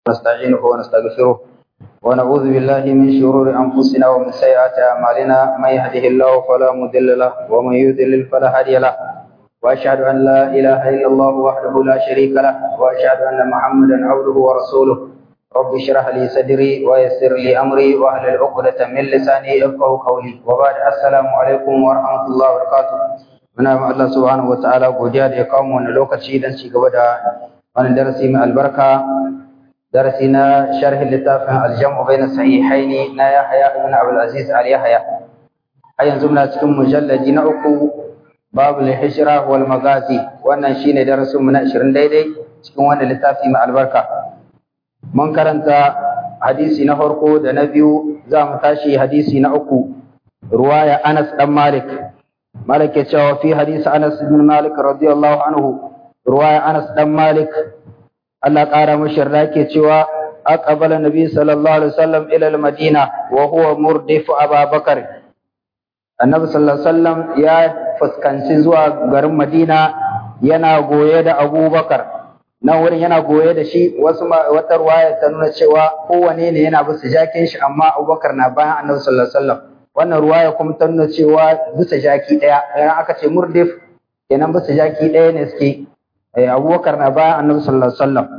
ونستعينه ونستغفره ونعوذ بالله من شرور أنفسنا ومن سيئات أعمالنا من يهده الله فلا مضل له ومن يضلل فلا هادي له وأشهد أن لا إله إلا الله وحده لا شريك له وأشهد أن محمدا عبده ورسوله رب اشرح لي صدري ويسر لي أمري واحلل عقدة من لساني يفقهوا قولي وبعد السلام عليكم ورحمة الله وبركاته muna ma Allah subhanahu wa ta'ala godiya da ya kawo mu wannan lokaci don ci gaba da wannan darasi mai albarka darasi na sharhin littafin aljamu bayna sahihaini na Yahya ibn Abdul Aziz al Yahya har yanzu muna cikin mujalladi na uku babul hijra wal magazi wannan shine darasin mu na 20 daidai cikin wannan littafi mai albarka mun karanta hadisi na farko da na biyu za mu tashi hadisi na uku ruwaya Anas dan Malik مالك يتشاوى في حديث أنس بن مالك رضي الله عنه رواية أنس بن مالك الله قال مشرك يتشاوى أقبل النبي صلى الله عليه وسلم إلى المدينة وهو مردف أبا بكر النبي صلى الله عليه وسلم يا فسكنسي زوا غرم مدينة yana goye da Abu Bakar nan wurin yana goye da shi wasu wata ruwaya ta nuna cewa kowane ne yana bisa jakin shi amma Abu Bakar na bayan Annabi sallallahu alaihi wasallam wannan ruwaya kuma ta nuna cewa bisa jaki ɗaya idan aka ce murdif kenan bisa jaki ɗaya ne suke abubakar na bayan annabi sallallahu alaihi wasallam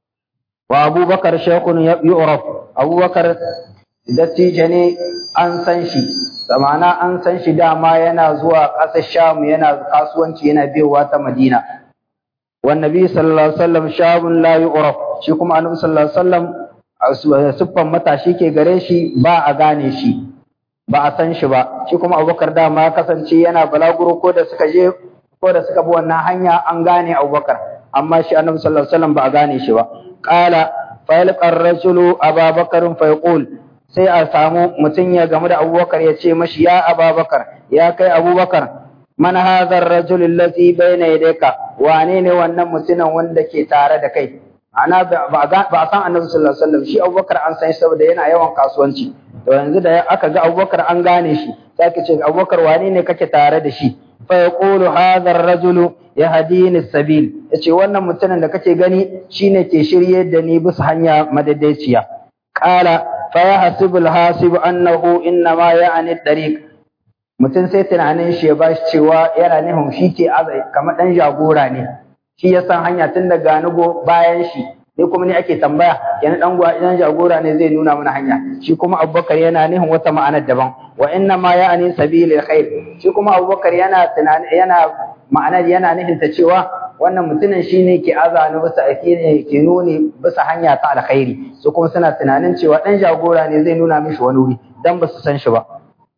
wa abubakar shaykhun yu'raf abubakar dattijo ne an san shi zamana an san shi dama yana zuwa ƙasar sham yana kasuwanci yana biyowa ta madina wan nabi sallallahu alaihi wasallam shabun la yu'raf shi kuma annabi sallallahu alaihi wasallam siffan matashi ke gare shi ba a gane shi ba a san shi ba shi kuma abubakar dama ya kasance yana balaguro ko da suka je ko da suka bi wannan hanya an gane abubakar amma shi annabi sallallahu alaihi wasallam ba a gane shi ba qala fa yalqa ar-rajulu ababakar fa yaqul sai a samu mutum ya gamu da abubakar ya ce mashi ya ababakar ya kai abubakar man hadha ar-rajul allazi bayna yadayka wane ne wannan mutumin wanda ke tare da kai ana ba a san annabi sallallahu alaihi wasallam shi abubakar an san shi saboda yana yawan kasuwanci to yanzu da aka ga abubakar an gane shi sai ka ce abubakar wane ne kake tare da shi fa yaqulu hadha ar-rajulu yahdini as-sabil yace wannan mutumin da kake gani shine ke shirye da ni bisa hanya madaidaiciya qala fa yahsibu al-hasibu annahu inna ma ya'ni at-tariq mutum sai tunanin shi ya bashi cewa yana nufin shi ke azai kamar dan jagora ne shi ya san hanya tun daga nugo bayan shi ni kuma ni ake tambaya yana dan gwa idan jagora ne zai nuna mana hanya shi kuma abubakar yana nihin wata ma'anar daban wa inna ma ya'ni sabilil khair shi kuma abubakar yana tunani yana ma'anar yana nihin ta cewa wannan mutumin shine ke azani bisa ne ke nuni bisa hanya ta alkhairi su kuma suna tunanin cewa dan jagora ne zai nuna mishi wani wuri dan ba su san shi ba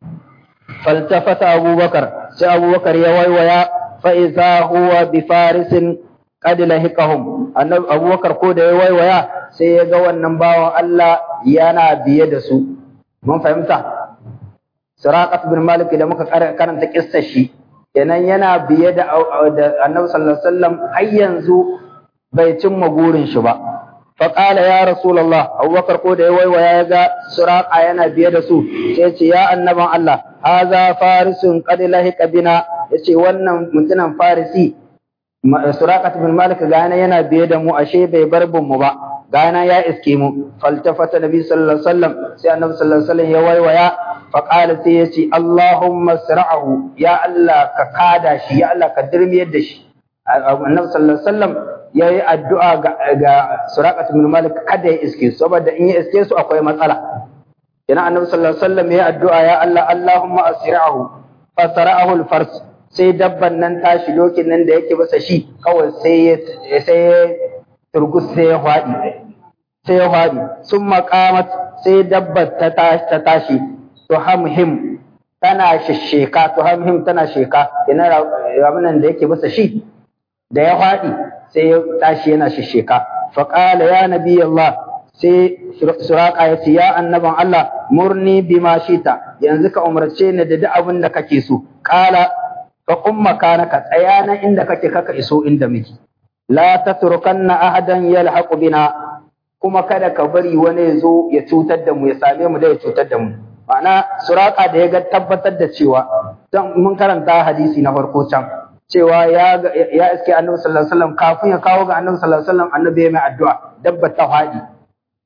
faltafata abubakar sai abubakar ya waiwaya fa iza huwa bi farisin qad lahiqahum annabi abubakar ko da ya waiwaya sai ya ga wannan bawan Allah yana biye da su mun fahimta suraqat bin malik da muka karanta kissar shi kenan yana biye da annabi sallallahu alaihi wasallam har yanzu bai cimma gurin shi ba fa qala ya rasulullah abubakar ko da ya waiwaya ya ga suraqa yana biye da su sai ce ya annaban Allah haza farisun qad lahiqa bina yace wannan mutumin farisi Surakat bin Malik gana yana biye da mu ashe bai bar bin mu ba gana ya iske mu faltafata nabi sallallahu alaihi wasallam sai annabi sallallahu alaihi wasallam ya waiwaya fa qala sai yace Allahumma sra'ahu ya Allah ka kada shi ya Allah ka dirmiyar da shi annabi sallallahu alaihi wasallam yayi addu'a ga, ga Surakat bin Malik kada ya iske su saboda in ya iske su akwai matsala yana annabi sallallahu alaihi wasallam ya addu'a ya Allah Allahumma asra'ahu fa sara'ahu al-fars sai dabban nan tashi dokin nan da yake masa shi kawai sai ya sai ya turgus sai ya faɗi sai ya faɗi sun makamat sai dabbar ta tashi ta tashi to hamhim tana shisheka to hamhim tana sheka ina ramunan da yake masa shi da ya faɗi sai ya tashi yana shisheka fa qala ya nabi Allah sai suraka ya ce ya annaban Allah murni bima shita yanzu ka umarce ni da duk abin da kake so qala fa qum makanaka tsaya nan inda kake kaka iso inda muke la tatrukanna ahadan yalhaqu bina kuma kada ka bari wani ya zo ya cutar da mu ya same mu da ya cutar da mu ma'ana suraka da ya ga tabbatar da cewa dan mun karanta hadisi na farko can cewa ya ya iske annabi sallallahu alaihi wasallam kafin ya kawo ga annabi sallallahu alaihi wasallam annabi ya mai addu'a dabba ta fadi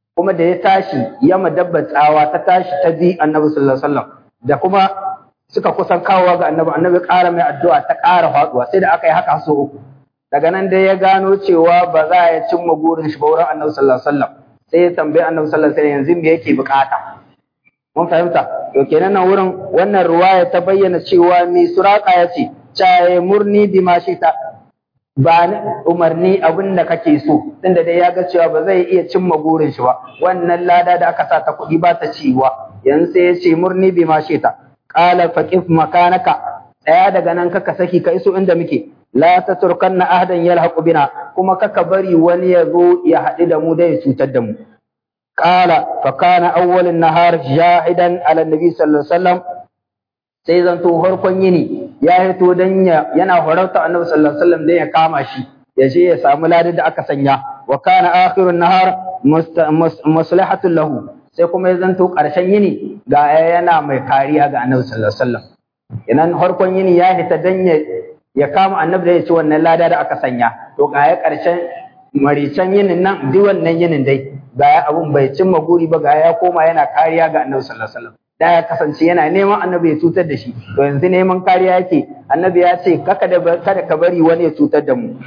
kuma da ya tashi ya madabba tsawa ta tashi ta bi annabi sallallahu alaihi wasallam da kuma suka kusan kawowa ga annabi annabi ƙara mai addu'a ta ƙara faduwa sai da aka yi haka so uku daga nan dai ya gano cewa ba za ya cimma burin shi ba wurin annabi sallallahu alaihi wasallam sai ya tambayi annabi sallallahu alaihi wasallam yanzu me yake bukata mun fahimta to kenan nan wurin wannan ruwaya ta bayyana cewa mai suraka ya ce caye murni bi ma ta ba ni umarni abin da kake so tunda dai ya ga cewa ba zai iya cimma burin shi ba wannan lada da aka sa ta kuɗi ba ta ciwa yanzu sai ya ce murni bi ma ta qala faqif makanaka tsaya daga nan kaka saki ka iso inda muke la taturkanna ahadan yalhaqu bina kuma kaka bari wani ya zo ya haɗu da mu da ya cutar da mu qala fa kana awwalun nahar jahidan ala nabi sallallahu alaihi wasallam sai zanto farkon yini ya hito dan yana horarta annabi sallallahu alaihi wasallam dan ya kama shi ya je ya samu ladin da aka sanya wa kana akhirun nahar maslahatun lahu sai kuma ya zanto ƙarshen yini ga yana mai kariya ga annabi sallallahu alaihi wasallam idan farkon yini ya hita dan ya ya kama annabi da ya ci wannan lada da aka sanya to ga ya ƙarshen maricen yinin nan duk wannan yinin dai ga ya abun bai cimma guri ba ga ya koma yana kariya ga annabi sallallahu alaihi wasallam da ya kasance yana neman annabi ya cutar da shi to yanzu neman kariya yake annabi ya ce kaka da kada ka bari wani ya cutar da mu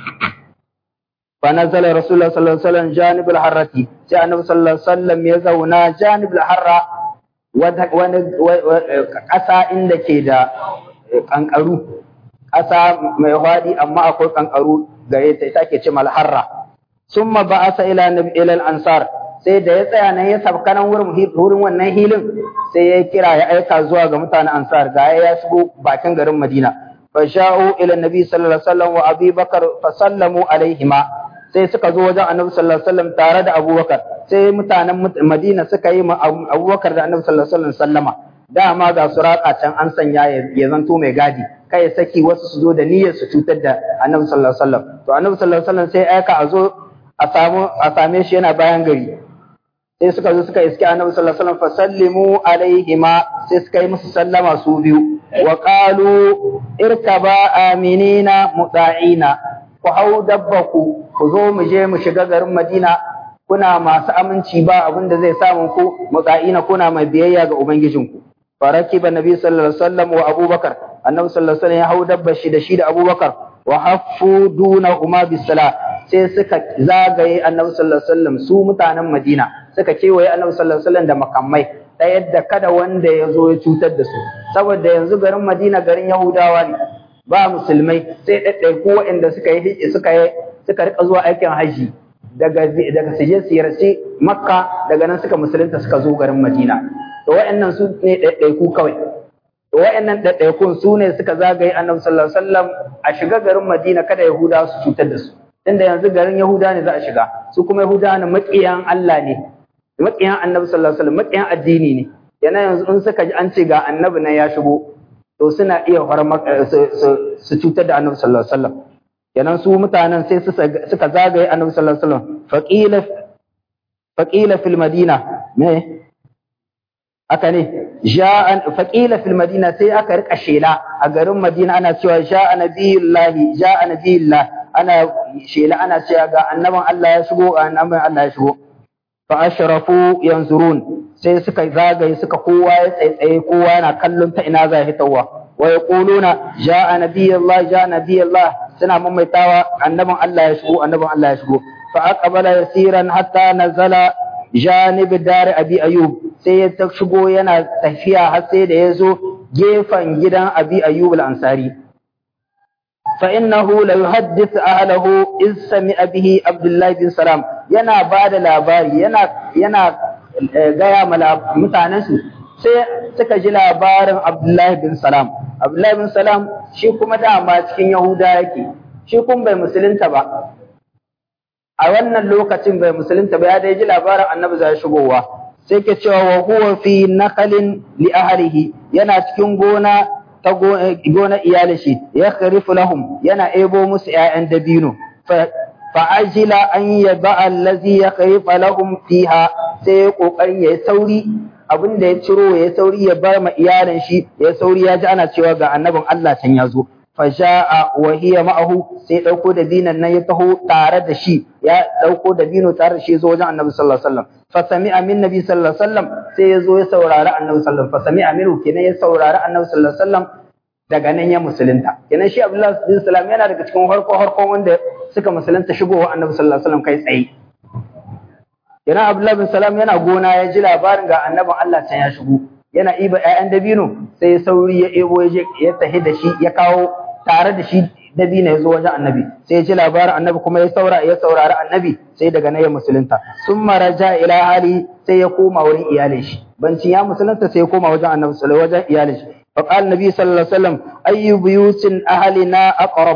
fa nazala rasulullah sallallahu alaihi wasallam janibul harrati sai annabi sallallahu alaihi wasallam ya zauna janibul harra wani ƙasa inda ke da kankaru ƙasa mai hwadi amma akwai kankaru gare ta ita ke ce malharra summa ba'asa ila nabi ila ansar sai da ya tsaya nan ya sabka nan wurin wurin wannan hilin sai ya kira ya aika zuwa ga mutanen ansar ga ya shigo bakin garin madina fa sha'u ila nabi sallallahu alaihi wasallam wa abi bakar fa sallamu alaihima sai suka zo wajen annabi sallallahu alaihi wasallam tare da abubakar sai mutanen madina suka yi ma abubakar da annabi sallallahu alaihi wasallam sallama dama ga suraka can an sanya ya zanto mai gadi kai saki wasu su zo da niyyar su cutar da annabi sallallahu alaihi wasallam to annabi sallallahu alaihi wasallam sai aika a zo a samu a same shi yana bayan gari sai suka zo suka iske annabi sallallahu alaihi wasallam fasallimu alaihima sai suka yi musu sallama su biyu wa qalu irkaba aminina muta'ina ku hau dabbaku ku zo mu je mu shiga garin Madina kuna masu aminci ba abin da zai samu ku muta'ina kuna mai biyayya ga ubangijinku farakiba nabi sallallahu alaihi wasallam wa abubakar annabi sallallahu alaihi wasallam ya hau dabbar shi da shi da abubakar wa haffu dunahuma bisala sai suka zagaye annabi sallallahu alaihi wasallam su mutanen Madina suka kewaye annabi sallallahu alaihi wasallam da makamai ta yadda kada wanda ya zo ya cutar da su saboda yanzu garin Madina garin Yahudawa ne ba musulmai sai ɗaiɗaiku waɗanda suka yi suka yi suka rika zuwa aikin haji daga daga su je ziyarci Makka daga nan suka musulunta suka zo garin Madina to waɗannan su ne ɗaiɗaiku kawai to waɗannan ɗaiɗaikun su ne suka zagaye annabi sallallahu alaihi wasallam a shiga garin Madina kada Yahudawa su cutar da su tunda yanzu garin Yahuda ne za a shiga su kuma Yahuda ne maƙiyan Allah ne maƙiyan Annabi sallallahu alaihi wasallam maƙiyan addini ne yana yanzu in suka ji an ce ga Annabi nan ya shigo to suna iya su cutar da Annabi sallallahu alaihi wasallam kenan su mutanen sai suka zagaye Annabi sallallahu alaihi wasallam faqila faqila fil madina me aka ne ja'an faqila fil madina sai aka rika shela a garin Madina ana cewa ja'a nabiyullahi ja'a nabiyullahi ana shela ana cewa ga annaban Allah ya shigo annaban Allah ya shigo fa ashrafu yanzurun sai suka zagaye suka kowa ya tsaitsaye kowa yana kallon ta ina za hitawa wa yaquluna jaa nabiyullah jaa nabiyullah suna mamaitawa annaban Allah ya shigo annaban Allah ya shigo fa aqbala yasiran hatta nazala janib dar abi ayub sai ya shigo yana tafiya har sai da ya zo gefen gidan abi ayub al-ansari فإنه ليحدث أهله إذ سمع به عبد الله بن سلام yana ba da labari yana yana gaya ma mutanensu sai suka ji labarin Abdullahi bin Salam Abdullahi bin Salam shi kuma dama cikin Yahuda yake shi kun bai musulunta ba a wannan lokacin bai musulunta ba ya dai ji labarin Annabi zai shigowa sai ke cewa wa huwa fi nakalin li ahlihi yana cikin gona ta gona iyalin shi ya kharifu lahum yana ebo musu ƴaƴan dabino fa ajila an yaba allazi ya kharifa lahum fiha sai ya kokarin yayi sauri abin da ya ciro ya sauri ya bar ma iyalin shi ya sauri ya ji ana cewa ga annabin Allah can ya zo faja'a wa hiya ma'ahu sai dauko da dinan nan ya taho tare da shi ya dauko da dino tare da shi zo wajen annabi sallallahu alaihi wasallam fa sami'a min nabi sallallahu alaihi wasallam sai ya zo ya saurari annabi sallallahu alaihi wasallam fa sami'a minhu kenan ya saurari annabi sallallahu alaihi wasallam daga nan ya musulunta kenan shi abdullahi bin salam yana daga cikin harko harkon wanda suka musulunta shigowa annabi sallallahu alaihi wasallam kai tsaye kenan abdullahi bin salam yana gona ya ji labarin ga annabin Allah can ya shigo yana iba ƴaƴan dabino sai ya sauri ya ebo ya ya tahi da shi ya kawo tare da shi dabino ya zo wajen annabi sai ya ji labarin annabi kuma ya saura ya saurari annabi sai daga nan ya musulunta summa raja ila hali sai ya koma wurin iyalin shi bancin ya musulunta sai ya koma wajen annabi sallallahu wajen iyalin shi فقال النبي صلى الله عليه وسلم أي بيوت أهلنا أقرب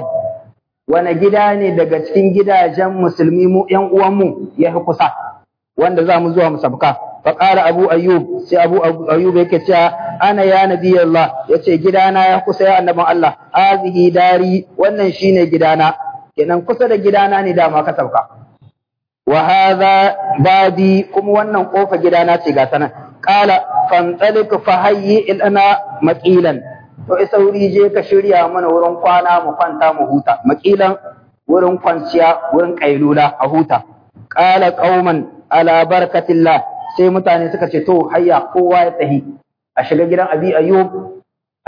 wani gida ne daga cikin gidajen musulmi mu ƴan uwanmu ya fi kusa wanda za mu zuwa mu sabka fa qala abu ayyub sai abu ayyub yake cewa ana ya nabi Allah yace gidana ya kusa ya annaban Allah hazihi dari wannan shine gidana kenan kusa da gidana ne dama ka sabka wa hadha babi kuma wannan kofa gidana ce ga sanan qala fantalik fa hayyi lana maqilan to isauri je ka shirya mana wurin kwana mu kwanta mu huta maqilan wurin kwanciya wurin kailula a huta qala qauman ala barakatillah sai mutane suka ce to hayya kowa ya tahi a shiga gidan abi ayyub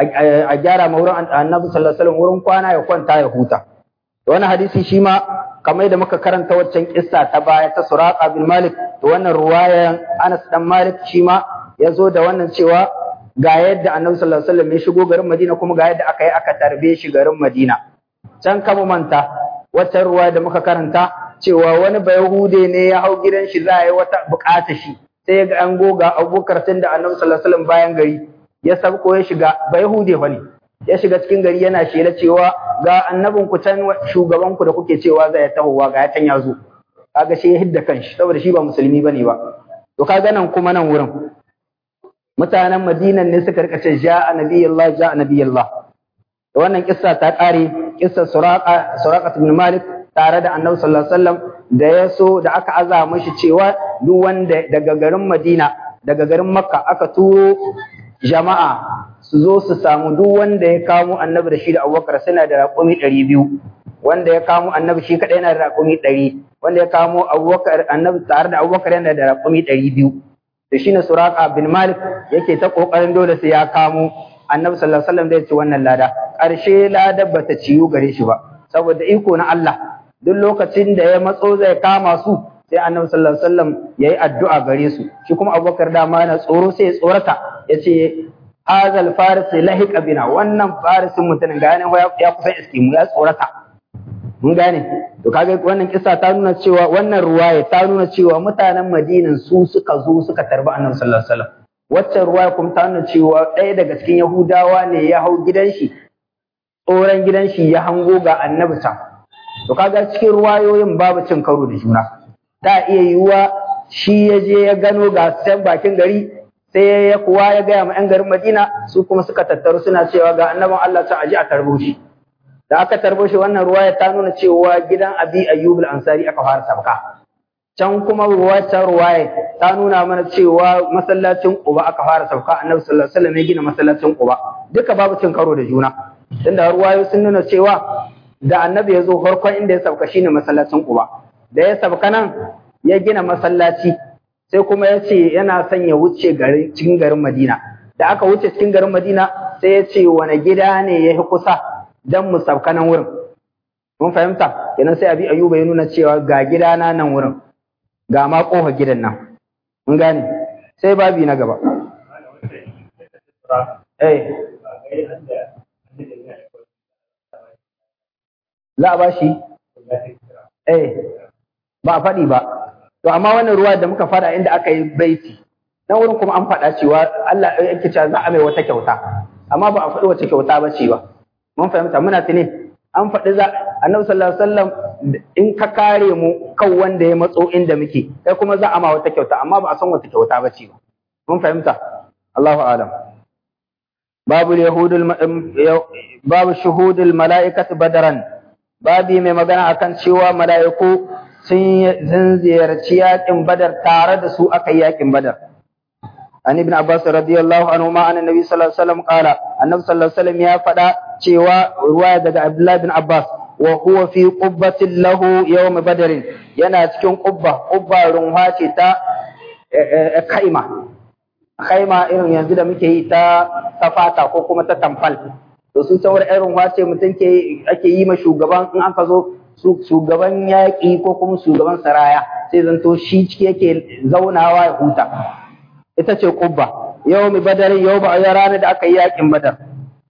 a gyara ma wurin annabi sallallahu alaihi wasallam wurin kwana ya kwanta ya huta to wannan hadisi shi ma kamar da muka karanta waccan kissa ta baya ta Suraqa bin Malik to wannan ruwayan Anas dan Malik shi ma ya zo da wannan cewa ga yadda Annabi sallallahu alaihi wasallam ya shigo garin Madina kuma ga yadda aka yi aka tarbe shi garin Madina can kama manta wata ruwa da muka karanta cewa wani bayahude ne ya hau gidan shi za a yi wata bukata shi sai ya ga an goga abubakar tun da Annabi sallallahu alaihi wasallam bayan gari ya sabko ya shiga bayahude fa ne ya shiga cikin gari yana shela cewa ga annabin ku can shugaban ku da kuke cewa zai tahowa ga ya can ya zo kaga shi ya hidda kanshi saboda shi ba musulmi bane ba to kaga nan kuma nan wurin mutanen Madinan ne suka rika ce ja nabiyullah ja nabiyullah to wannan kissa ta kare kissa Suraqa Suraqa ibn Malik tare da Annabi sallallahu alaihi wasallam da ya so da aka aza mashi cewa duk wanda daga garin Madina daga garin Makka aka turo jama'a su zo su samu duk wanda ya kamo Annabi da shi da Abubakar suna da raƙumi ɗari biyu wanda ya kamo Annabi shi kaɗai yana da raƙumi ɗari wanda ya kamo Abubakar Annabi tare da Abubakar yana da raƙumi ɗari biyu da shi ne Suraka bin Malik yake ta kokarin dole sai ya kamo Annabi sallallahu alaihi wasallam da ya ci wannan lada ƙarshe lada bata ciyu gare shi ba saboda iko na Allah duk lokacin da ya matso zai kama su sai Annabi sallallahu alaihi wasallam yayi addu'a gare su shi kuma Abubakar dama yana tsoro sai ya tsorata yace hazal faris lahiqa bina wannan farisin mutumin ga yana ya kusan iskimu ya tsorata mun gane to kaga wannan kisa ta nuna cewa wannan ruwaya ta nuna cewa mutanen Madinan su suka zo suka tarbi Annabi sallallahu alaihi wasallam wacce ruwaya kuma ta nuna cewa ɗaya daga cikin Yahudawa ne ya hau gidan shi tsoron gidan shi ya hango ga Annabi can to kaga cikin ruwayoyin babu cin karo da juna ta iya yiwuwa shi ya je ya gano ga can bakin gari sai ya kuwa ya gaya ma 'yan garin Madina su kuma suka tattaru suna cewa ga annabin Allah ta aji a tarbo shi da aka tarbo shi wannan ruwaya ta nuna cewa gidan Abi Ayyub al-Ansari aka fara sabka can kuma ruwaya ta ruwaya ta nuna mana cewa masallacin Quba aka fara sabka Annabi sallallahu alaihi wasallam ya gina masallacin Quba duka babu cin karo da juna tunda ruwayo sun nuna cewa da Annabi ya zo farkon inda ya sabka shine masallacin Quba da ya sabka nan ya gina masallaci sai kuma ya ce yana son ya wuce cikin garin Madina da aka wuce cikin garin Madina sai ya ce wani gida ne ya fi kusa dan mu sauka nan wurin mun fahimta kenan sai abi ayuba ya nuna cewa ga gidana nan wurin ga ma kofa gidan nan mun gane sai babi na gaba eh za a ba shi eh ba a faɗi ba to amma wannan ruwa da muka fada inda aka yi baiti nan wurin kuma an faɗa cewa Allah yake cewa za a mai wata kyauta amma ba a faɗi wace kyauta ba ce ba mun fahimta muna tuni an faɗi za annabi sallallahu alaihi wasallam in ka kare mu kan wanda ya matso inda muke kai kuma za a ma wata kyauta amma ba a san wata kyauta ba ce ba mun fahimta Allahu a'lam babu yahudul babu shuhudul mala'ikati badaran babi mai magana akan cewa mala'iku sun ziyarci yakin badar tare da su aka yi yakin badar an ibn abbas radiyallahu anhu ma anna nabi sallallahu alaihi wasallam qala annabi sallallahu alaihi wasallam ya faɗa cewa ruwaya daga abdullah bin abbas wa huwa fi qubbatin lahu yawm badr yana cikin qubba qubba runwa ce ta kaima kaima irin yanzu da muke yi ta safata ko kuma ta tamfal to su sauran irin wace mutum ke ake yi ma shugaban in aka zo shugaban yaƙi ko kuma shugaban saraya sai zanto shi ciki yake zaunawa ya huta ita ce kubba yau mi badar yau ba ya rana da aka yi yaƙin badar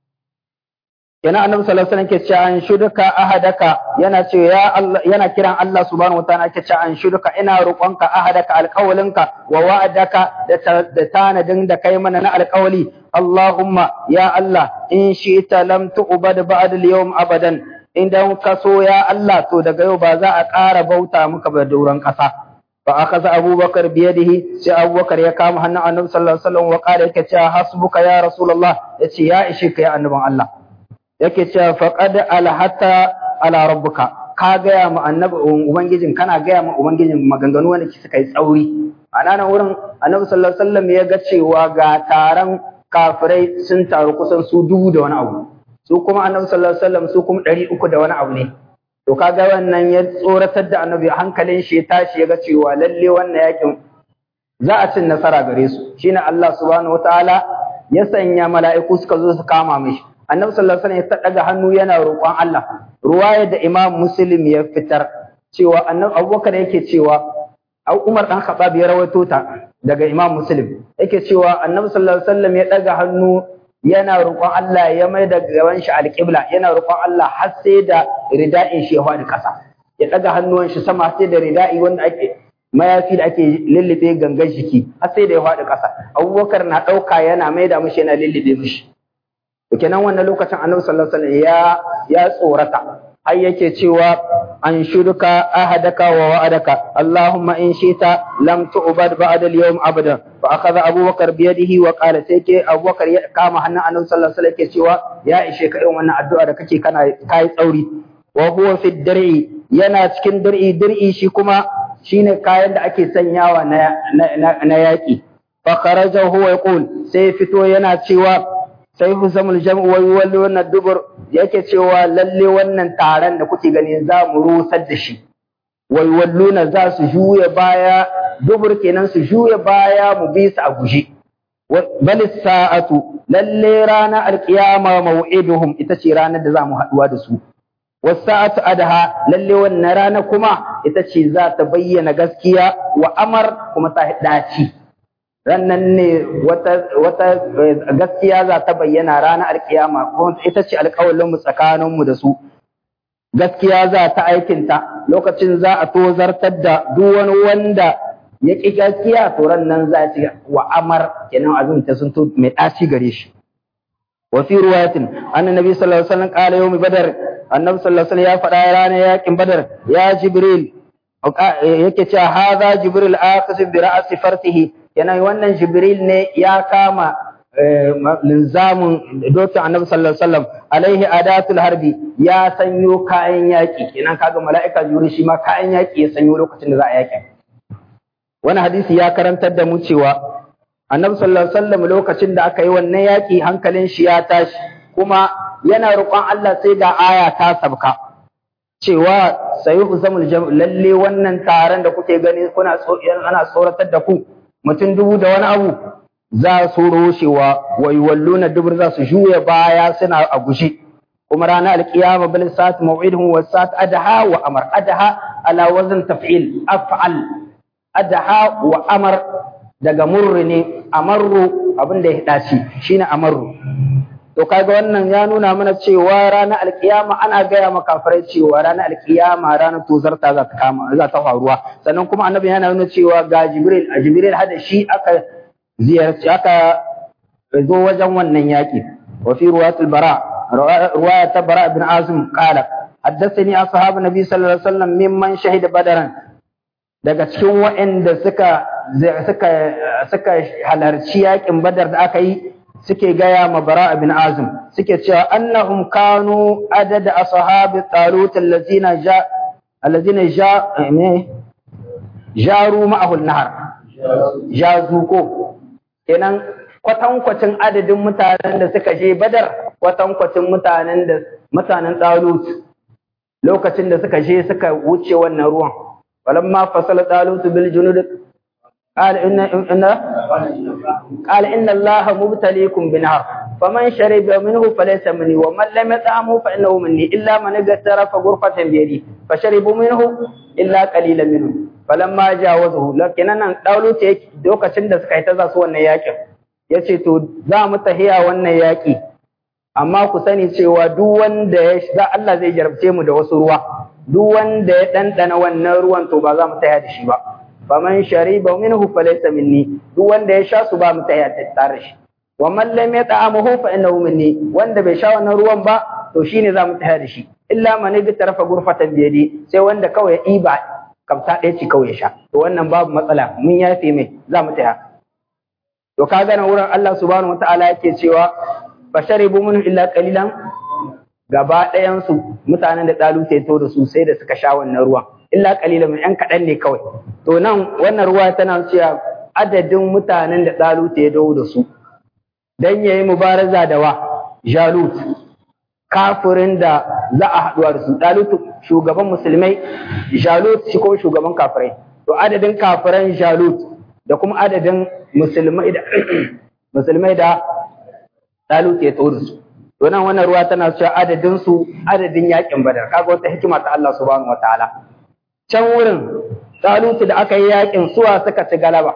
kenan annabi sallallahu alaihi wasallam ke cewa an shuduka ahadaka yana ce ya Allah yana kiran Allah subhanahu wataala ke cewa an shuduka ina roƙonka ahadaka alƙawalinka wa wa'adaka da tanadin da kai mana na alƙawali Allahumma ya Allah in shi'ta lam tu'bad ba'da al-yawm abadan idan ka so ya Allah to daga yau ba za a ƙara bauta muka ba dauran ƙasa fa akaza abubakar biyadihi sai abubakar ya kama hannun annabi sallallahu alaihi wasallam wa qala yake cewa hasbuka ya rasulullah yace ya ishe ka ya annabin Allah yake cewa faqad alhata ala rabbuka ka gaya mu annabi ubangijin kana gaya mu ubangijin maganganu wanda suka yi tsauri a nan wurin annabi sallallahu alaihi wasallam ya ga cewa ga taron kafirai sun taru kusan su dubu da wani abu su kuma annabi sallallahu alaihi wasallam su kuma ɗari uku da wani abu ne to kaga wannan ya tsoratar da annabi hankalin shi ya tashi ya ga cewa lalle wannan yakin za a cin nasara gare su shine Allah subhanahu wataala ya sanya mala'iku suka zo su kama mishi annabi sallallahu alaihi wasallam ya daga hannu yana roƙon Allah ruwaya da Imam Muslim ya fitar cewa annabi Abubakar yake cewa Umar dan Khattab ya rawaito ta daga Imam Muslim yake cewa annabi sallallahu alaihi wasallam ya daga hannu yana roƙon Allah ya mai da gaban shi alƙibla yana roƙon Allah har sai da rida'in shi ya faɗi ƙasa ya daga hannuwan shi sama sai da rida'i wanda ake mayafi da ake lullube gangan jiki har sai da ya faɗi ƙasa Abubakar na ɗauka yana mai da mishi yana lullube mishi kenan wannan lokacin annabi sallallahu alaihi wasallam ya ya tsorata har yake cewa an shuduka ahadaka wa wa'adaka allahumma in shita lam tu'bad ba'da al-yawm abada fa akhadha abubakar bi yadihi wa qala sai ke abubakar ya kama hannun annabi sallallahu alaihi wasallam yake cewa ya ishe ka irin wannan addu'a da kake kana kai tsauri wa huwa fi dir'i yana cikin dir'i dir'i shi kuma shine kayan da ake sanyawa na na, na yaki fa kharaja huwa yaqul sai fito yana cewa sai husamul jam'u wa yuwalli wannan dubur yake cewa lalle wannan taron da kuke gani za mu rusar da shi wa yuwalluna za su juya baya dubur kenan su juya baya mu bi su a guje bal sa'atu lalle rana alqiyama maw'iduhum ita ce ranar da za mu haduwa da su wasa'atu adha lalle wannan rana kuma ita ce za ta bayyana gaskiya wa amar kuma ta daci rannan ne wata wata gaskiya za ta bayyana ranar alkiyama ko ita ce alƙawalin mu tsakanin mu da su gaskiya za ta aikinta lokacin za a tozartar da duk wani wanda ya ƙi gaskiya to rannan za ci wa amar kenan abin ta sun to mai ɗaci gare shi wa fi ruwayatin anna nabi sallallahu alaihi wasallam qala yawmi badar annabi sallallahu alaihi wasallam ya faɗa ranar yakin badar ya jibril yake cewa hadha jibril akhasib bi ra'si fartihi kenan wannan jibril ne ya kama linzamin dokin annabi sallallahu alaihi wasallam alaihi adatul harbi ya sanyo kayan yaki kenan kaga mala'ika jibril shi ma kayan yaki ya sanyo lokacin da za a yaki wani hadisi ya karantar da mu cewa annabi sallallahu alaihi wasallam lokacin da aka yi wannan yaki hankalin shi ya tashi kuma yana roƙon Allah sai ga aya ta sabka cewa sayuhu zamul jam'u lalle wannan taron da kuke gani kuna ana tsoratar da ku mutum dubu da wani abu za su roshewa wa yuwalluna dubur za su juya baya suna a gushe kuma ranar alkiyama bil sa'at maw'idhum wa sa'at adha wa amar adha ala wazn taf'il af'al adha wa amar daga murri ne amarru abin da ya dace shine amarru to kaga wannan ya nuna mana cewa ranar alkiyama ana gaya ma kafirai cewa ranar alkiyama ranar tozarta za ta kama za ta faruwa sannan kuma annabi yana nuna cewa ga jibril a jibril hada shi aka ziyarci aka zo wajen wannan yaki wa fi ruwayatul bara ruwaya ta bara ibn azim qala haddathani ashabu nabi sallallahu alaihi wasallam mimman shahida badaran daga cikin waɗanda suka suka suka halarci yakin badar da aka yi suke gaya ma bara bin azim suke cewa annahum kanu adada ashabi talut allazina ja allazina ja ne jaru ma'ahu nahar jazu ko kenan kwatankwacin adadin mutanen da suka je badar kwatankwacin mutanen da mutanen talut lokacin da suka je suka wuce wannan ruwan walamma fasala talut bil junud قال إن إن قال إن الله مبتليكم بنهر فمن شرب منه فليس مني ومن لم يطعمه فإنه مني إلا من اغترف غرفة بيدي فشربوا منه إلا قليلا منهم فلما جاوزه لكن أنا دولو تيك دوكا تند سكايتا za su wannan yakin yace to za mu tahiya wannan yaki amma ku sani cewa duk wanda ya za Allah zai jarabce mu da wasu ruwa duk wanda ya dandana wannan ruwan to ba za mu tahiya da shi ba faman shariba minhu falaysa minni duk wanda ya sha su ba mu tahiya tare shi wa man lam yata'amuhu fa innahu minni wanda bai sha wannan ruwan ba to shine za mu tahiya da shi illa man tarafa gurfatan biyadi sai wanda kawai ya iba kamsa ɗaya ce kawai ya sha to wannan babu matsala mun yafe mai za mu tahiya to kaga nan wurin Allah subhanahu wataala yake cewa fa sharibu minhu illa qalilan gaba ɗayan su mutanen da dalu sai to da su sai da suka sha wannan ruwan illa qalilan yan kaɗan ne kawai to nan wannan ruwa tana cewa adadin mutanen da dalu ya dawo da su dan yayi mubaraza da wa jalut kafirin da za a haɗuwa da su dalut shugaban musulmai jalut shi ko shugaban kafirai to adadin kafiran jalut da kuma adadin musulmai da musulmai da dalut ya dawo da su to nan wannan ruwa tana cewa adadin su adadin yakin badar kaga wata hikima ta Allah subhanahu wataala can wurin Talutu da aka yi yakin suwa suka ci galaba.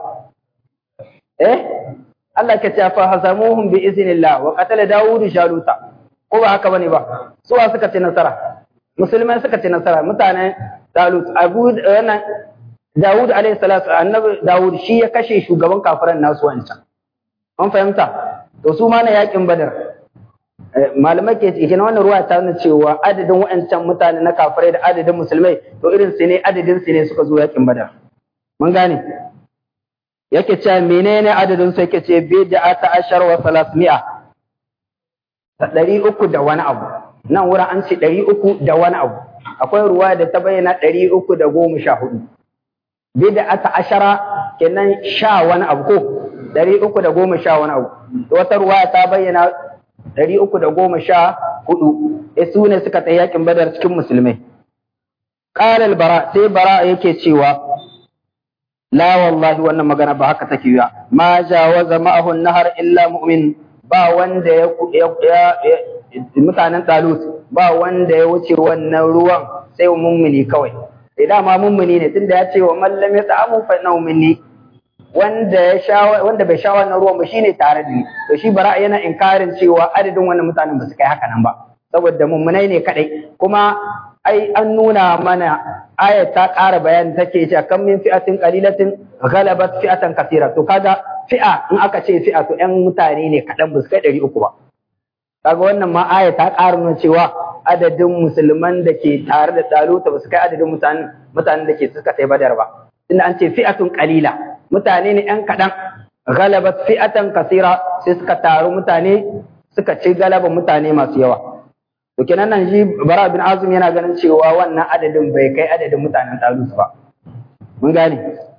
Eh? Allah ke ce fa hasamuhum bi iznillah wa qatala Dawud Jaluta. Ko ba haka bane ba? Suwa suka ci nasara. Musulmai suka ci nasara mutanen Talut Abu wannan Dawud alaihi salatu annabi Dawud shi ya kashe shugaban kafiran nasu wancan. An fahimta? To su ma na yakin Badar. malamai ke cikin wannan ruwa ta nuna cewa adadin wa'ancan mutane na kafirai da adadin musulmai to irin su ne adadin su ne suka zo yakin badar mun gane yake cewa menene adadin su yake ce bid'a ta ashar wa salasmi'a ta ɗari uku da wani abu nan wurin an ce ɗari uku da wani abu akwai ruwa da ta bayyana ɗari uku da goma sha hudu bid'a ta ashara kenan sha wani abu ko ɗari uku da goma sha wani abu wata ruwa ta bayyana ɗari uku da goma sha hudu su ne suka tsaye yakin badar cikin musulmai ƙarar bara sai bara yake cewa la wallahi wannan magana ba haka take yiwa ma jawaza ma'ahu nahar illa mu'min ba wanda ya mutanen talut ba wanda ya wuce wannan ruwan sai mummuni kawai sai dama mummuni ne tunda ya ce wa mallam ya ta'amu fa innahu minni wanda ya sha wanda bai sha wannan ruwan ba shine tare da ni to shi bara yana inkarin cewa adadin wannan mutanen ba su kai haka nan ba saboda mummunai ne kadai kuma ai an nuna mana ayat ta ƙara bayani take cewa kan min fi'atin qalilatin ghalabat fi'atan kathira to kaga fi'a in aka ce fi'a to ƴan mutane ne kaɗan ba su kai ɗari uku ba kaga wannan ma ayat ta ƙara nuna cewa adadin musulman da ke tare da taluta ba su kai adadin mutanen mutanen da ke suka kai badar ba tunda an ce fi'atun qalila mutane ne ‘yan kaɗan, galabat fi'atan kasira sai suka taru mutane suka ci galaba mutane masu yawa. To kenan nan shi Bara bin Azum yana ganin cewa wannan adadin bai kai adadin mutanen Talus ba. Mun gane.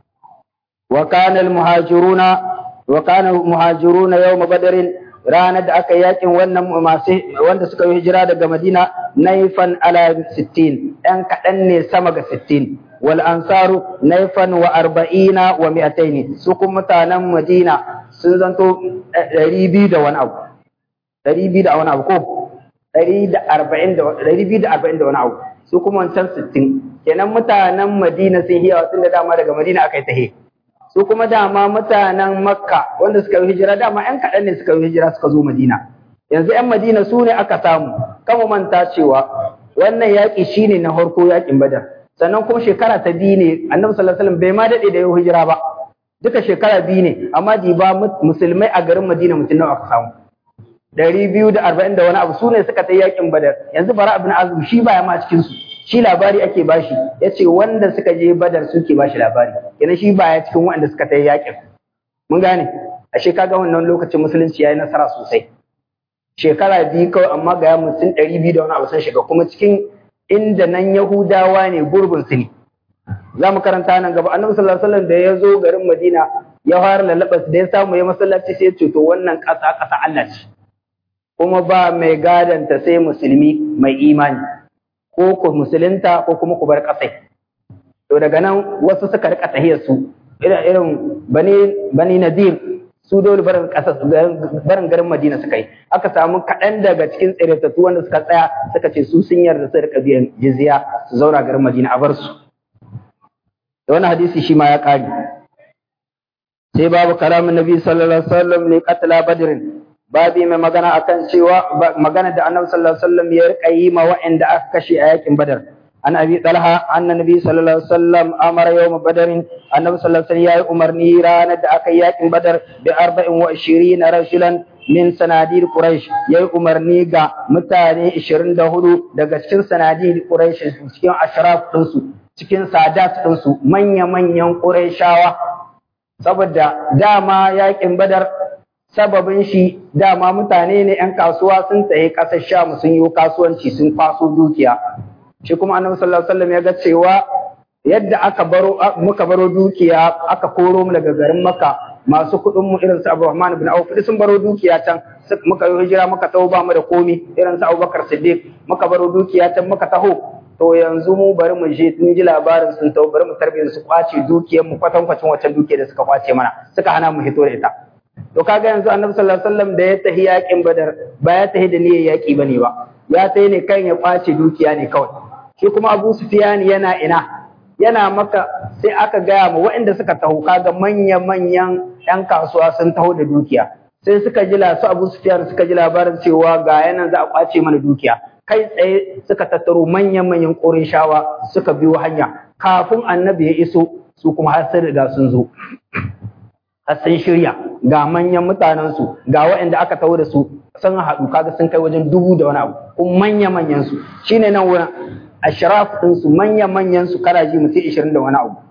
Wa kana muhajiruna wa kana muhajiruna yawm badrin ranar da aka yakin wannan masu wanda suka yi hijira daga Madina naifan ala 60 ɗan kaɗan ne sama ga 60 wal ansaru naifan wa arba'ina wa mi'ataini su kuma mutanen Madina sun zanto ɗari biyu da wani abu ɗari biyu da wani abu ko ɗari da arba'in da ɗari biyu da arba'in da wani abu su kuma wancan sittin kenan mutanen Madina sun hiyawa tun da dama daga Madina aka yi tahe su kuma dama mutanen Makka wanda suka yi hijira dama ƴan kaɗan ne suka yi hijira suka zo Madina yanzu ƴan Madina su ne aka samu kama manta cewa wannan yaƙi shine na farko yaƙin Badar sannan kuma shekara ta biyu ne annabi sallallahu alaihi wasallam bai ma dade da yau hijira ba duka shekara biyu ne amma diba musulmai a garin Madina mutum nawa aka samu ɗari biyu da arba'in da wani abu su ne suka ta yakin badar yanzu bara abin azum shi baya ma cikin su shi labari ake bashi ya ce wanda suka je badar suke bashi labari kenan shi baya cikin wanda suka ta yakin mun gane ashe kaga wannan lokacin musulunci yayi nasara sosai shekara biyu kawai amma ga mutum ɗari biyu da wani abu sun shiga kuma cikin inda nan Yahudawa ne gurbin su ne. Za mu karanta nan gaba, annabi sallallahu alaihi wasallam da ya zo garin Madina ya fara lallaba da ya samu ya masallaci sai ya ce to wannan ƙasa ƙasa Allah ce kuma ba mai gadanta sai musulmi mai imani ko ku musulunta ko kuma ku bar ƙasai to daga nan wasu suka rika tahiyar su irin irin bani bani nadir su dole barin ƙasa barin garin Madina suka yi aka samu kaɗan daga cikin tsiratattu wanda suka tsaya suka ce su sun yarda su rika biyan jizya su zauna garin Madina a bar su da wani hadisi shi ma ya ƙari sai babu kalamin nabi sallallahu alaihi wasallam ne qatla badrin babi mai magana akan cewa magana da annabi sallallahu alaihi wasallam ya rika yi ma wa'anda aka kashe a yakin badar an abi talha anna nabi sallallahu alaihi wasallam amara yawm badarin annabi sallallahu alaihi wasallam ya yi umarni ranar da aka yi yakin badar bi 24 rajulan min sanadir quraish ya yi umarni ga mutane 24 daga cikin sanadir quraish cikin ashraf ɗinsu cikin sadat ɗinsu manya-manyan qurayshawa saboda dama yakin badar sababin shi dama mutane ne 'yan kasuwa sun tsaye ƙasar sham sun yi kasuwanci sun kwaso dukiya shi kuma annabi sallallahu alaihi wasallam ya ga cewa yadda aka baro muka baro dukiya aka koro mu daga garin Makka masu kuɗin mu irin su Abdurrahman ibn Auf sun baro dukiya can muka yi hijira muka taho ba mu da komi irin su Abubakar Siddiq muka baro dukiya can muka taho to yanzu mu bari mu je tun ji labarin sun taho bari mu tarbiyyar su kwace dukiyar mu kwatankwacin wancan dukiyar da suka kwace mana suka hana mu hito da ita to kaga yanzu Annabi sallallahu alaihi wasallam da ya tahi yakin Badar ba ya tahi da niyyar yaki bane ba ya tahi ne kan ya kwace dukiya ne kawai shi kuma Abu Sufyan yana ina yana maka sai aka gaya ma waɗanda suka taho kaga manya-manyan 'yan kasuwa sun taho da dukiya sai suka ji su Abu Sufyan suka ji labarin cewa ga yanan za a kwace mana dukiya kai tsaye suka tattaro manyan-manyan shawa suka biyo hanya kafin annabi ya iso su kuma har sun riga sun zo har sun shirya ga manyan mutanen su ga waɗanda aka taho da su sun haɗu kaga sun kai wajen dubu da wani abu kuma manya-manyan su shine nan wurin ashraf ɗinsu manya-manyan su karaji mutum ishirin da wani abu.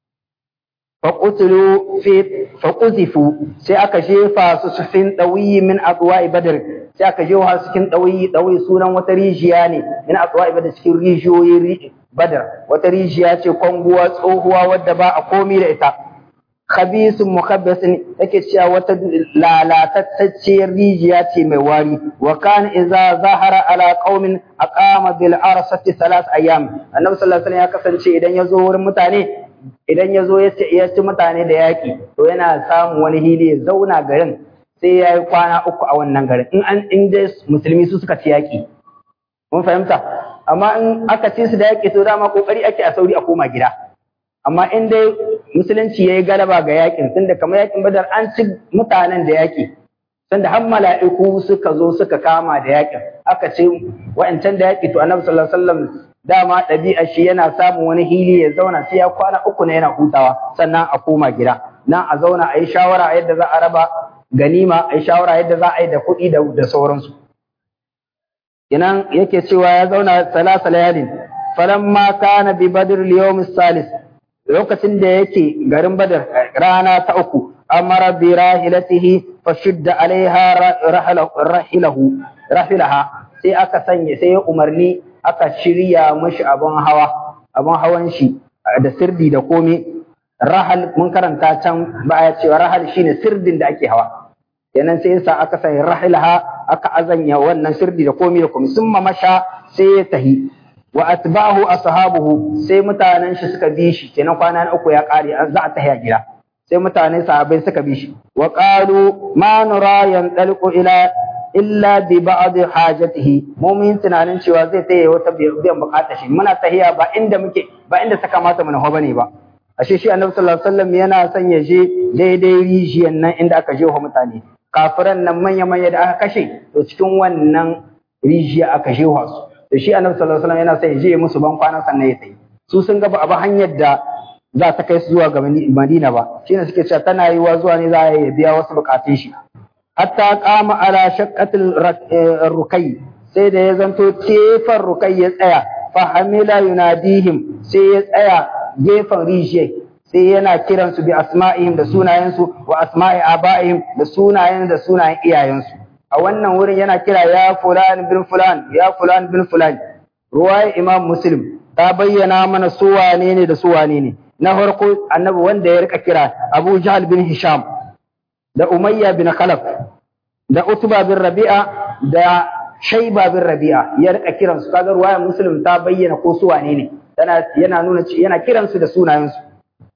Faƙutulu faƙuzifu sai aka jefa su cikin ɗauyi min atsuwa badar sai aka jefa su cikin ɗauyi ɗauyi sunan wata rijiya ne min atsuwa badar cikin rijiyoyi badar wata rijiya ce kwanguwa tsohuwa wadda ba a komi da ita. Khabisun mukabbasin yake cewa wata lalatacciyar rijiya ce mai wari wa kan idza zahara ala qaumin aqama bil arsati thalath ayyam annabi sallallahu alaihi wasallam ya kasance idan ya zo wurin mutane idan ya zo ya ci ya ci mutane da yaki to yana samun wani hili ya zauna garin sai ya yi kwana uku a wannan garin in an in dai musulmi su suka ci yaki mun fahimta amma in aka ci su da yaki to dama kokari ake a sauri a koma gida amma in dai musulunci ya yi galaba ga yakin tunda kamar yakin badar an ci mutanen da yaki tunda har mala'iku suka zo suka kama da yakin aka ce wa'ancan da yaki to annabi sallallahu alaihi wasallam dama ɗabi'a shi yana samun wani hili ya zauna sai ya kwana uku ne yana hutawa sannan a koma gida nan a zauna a yi shawara a yadda za a raba ganima a yi shawara yadda za a yi da kuɗi da sauransu Inan yake cewa ya zauna salasa layalin falamma kana bi badr al-yawm salis lokacin da yake garin Badar rana ta uku amara bi rahilatihi fa shudda alaiha rahilahu rahilaha sai aka sanya sai ya umarni aka shirya mashi abun hawa abun hawan shi da sirdi da komai rahal mun karanta can baya cewa rahal shine sirdin da ake hawa kenan sai yasa aka sanya rahilaha aka azanya wannan sirdi da komai da komai summa masha sai ya tahi wa atba'ahu ashabuhu sai mutanen shi suka bi shi kenan kwana na uku ya kare an za a tahiya gida sai mutanen sahabbai suka bi shi wa qalu ma nura yantaliqu ila illa bi ba'd hajatihi mu mun tunanin cewa zai taye wata biyan bukatar shi muna tahiya ba inda muke ba inda ta kamata mu naho bane ba ashe shi annabi sallallahu alaihi wasallam yana son ya je daidai rijiyan nan inda aka jeho mutane kafiran nan manya manya da aka kashe to cikin wannan rijiya aka jeho su da shi annabi sallallahu alaihi wasallam yana sai je musu ban kwana sannan ya tayi su sun ga ba a hanyar da za ta kai su zuwa ga Madina ba shine suke cewa tana yiwa zuwa ne za ya biya wasu bukatun shi hatta qama ala shaqqatil rukai sai da ya zanto tefan rukai ya tsaya fa hamila yunadihim sai ya tsaya gefen rijiyar sai yana kiransu bi asma'ihim da sunayensu wa asma'i aba'ihim da sunayen da sunayen iyayensu a wannan wurin yana kira ya fulan bin fulan ya fulan bin fulan ruwaya imam muslim ta bayyana mana su wane ne da su wane ne na farko annabi wanda ya rika kira Abu Jahl bin Hisham da Umayya bin Khalaf da Utba bin Rabi'a da Shayba bin Rabi'a ya rika kiran su kaga ruwayar Muslim ta bayyana ko su wane ne tana yana nuna yana kiran su da sunayen su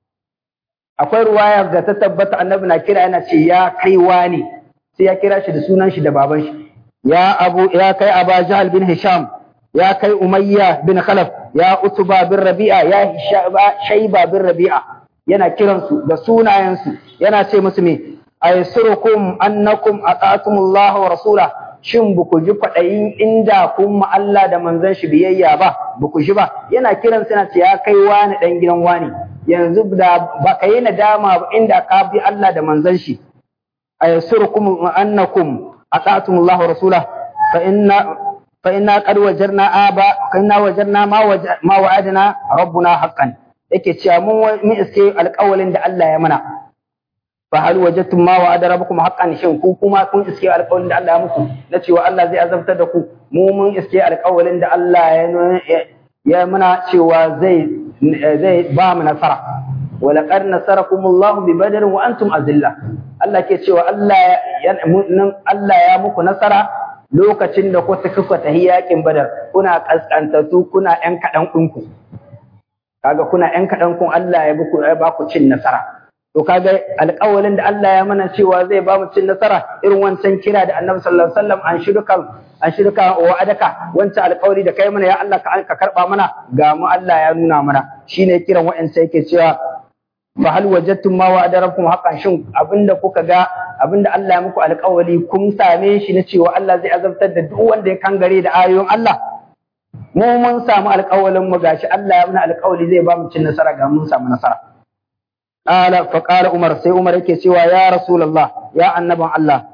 akwai ruwaya da ta tabbata annabi na kira yana ce ya kai wani sai ya kira shi da sunan shi da baban shi ya abu ya kai Aba Jahl bin Hisham ya kai Umayya bin Khalaf ya Utba bin Rabi'a ya Shayba bin Rabi'a yana kiransu da sunayensu yana ce musu me aysurukum annakum ata'tumullah wa rasula shin buku ji kwadayin inda kun ma Allah da manzon shi biyayya ba buku ji ba yana kiran yana ce ya kai wani dan gidan wani yanzu da ba ka yi nadama ba inda ka bi Allah da manzon shi aysurukum annakum ata'tumullah wa rasula fa inna فإنا قد وجرنا آبا كنا وجرنا ما وج... ما وعدنا ربنا حقا yake cewa mun mun iske alƙawalin da Allah ya mana fa hal wajadtum ma wa'ada rabbukum haqqan shin ku kuma kun iske alƙawalin da Allah ya muku na cewa Allah zai azabtar da ku mu mun iske alƙawalin da Allah ya ya mana cewa zai zai ba mu nasara wa laqad nasarakum Allah bi badr wa antum azilla Allah ke cewa Allah ya Allah ya muku nasara lokacin da kuka kuka tahi yakin badar kuna kaskantattu kuna ƴan kaɗan ɗinku kaga kuna ƴan kaɗan kun Allah ya buku ya baku cin nasara to kaga alƙawalin da Allah ya mana cewa zai ba mu cin nasara irin wancan kira da Annabi sallallahu alaihi wasallam an shirka an shirka wa adaka wancan alƙawari da kai mana ya Allah ka ka karba mana ga mu Allah ya nuna mana shine kiran wa'ansa yake cewa fa hal wajadtum ma wa'ada rabbukum haqqan shin abinda kuka ga abinda Allah ya muku alƙawari kun same shi na cewa Allah zai azabtar da duk wanda ya kangare da ayoyin Allah mu mun samu alƙawarin mu gashi Allah ya muna alƙawari zai ba mu cin nasara ga mun samu nasara qala fa qala umar sai umar yake cewa ya rasulullah ya annaban Allah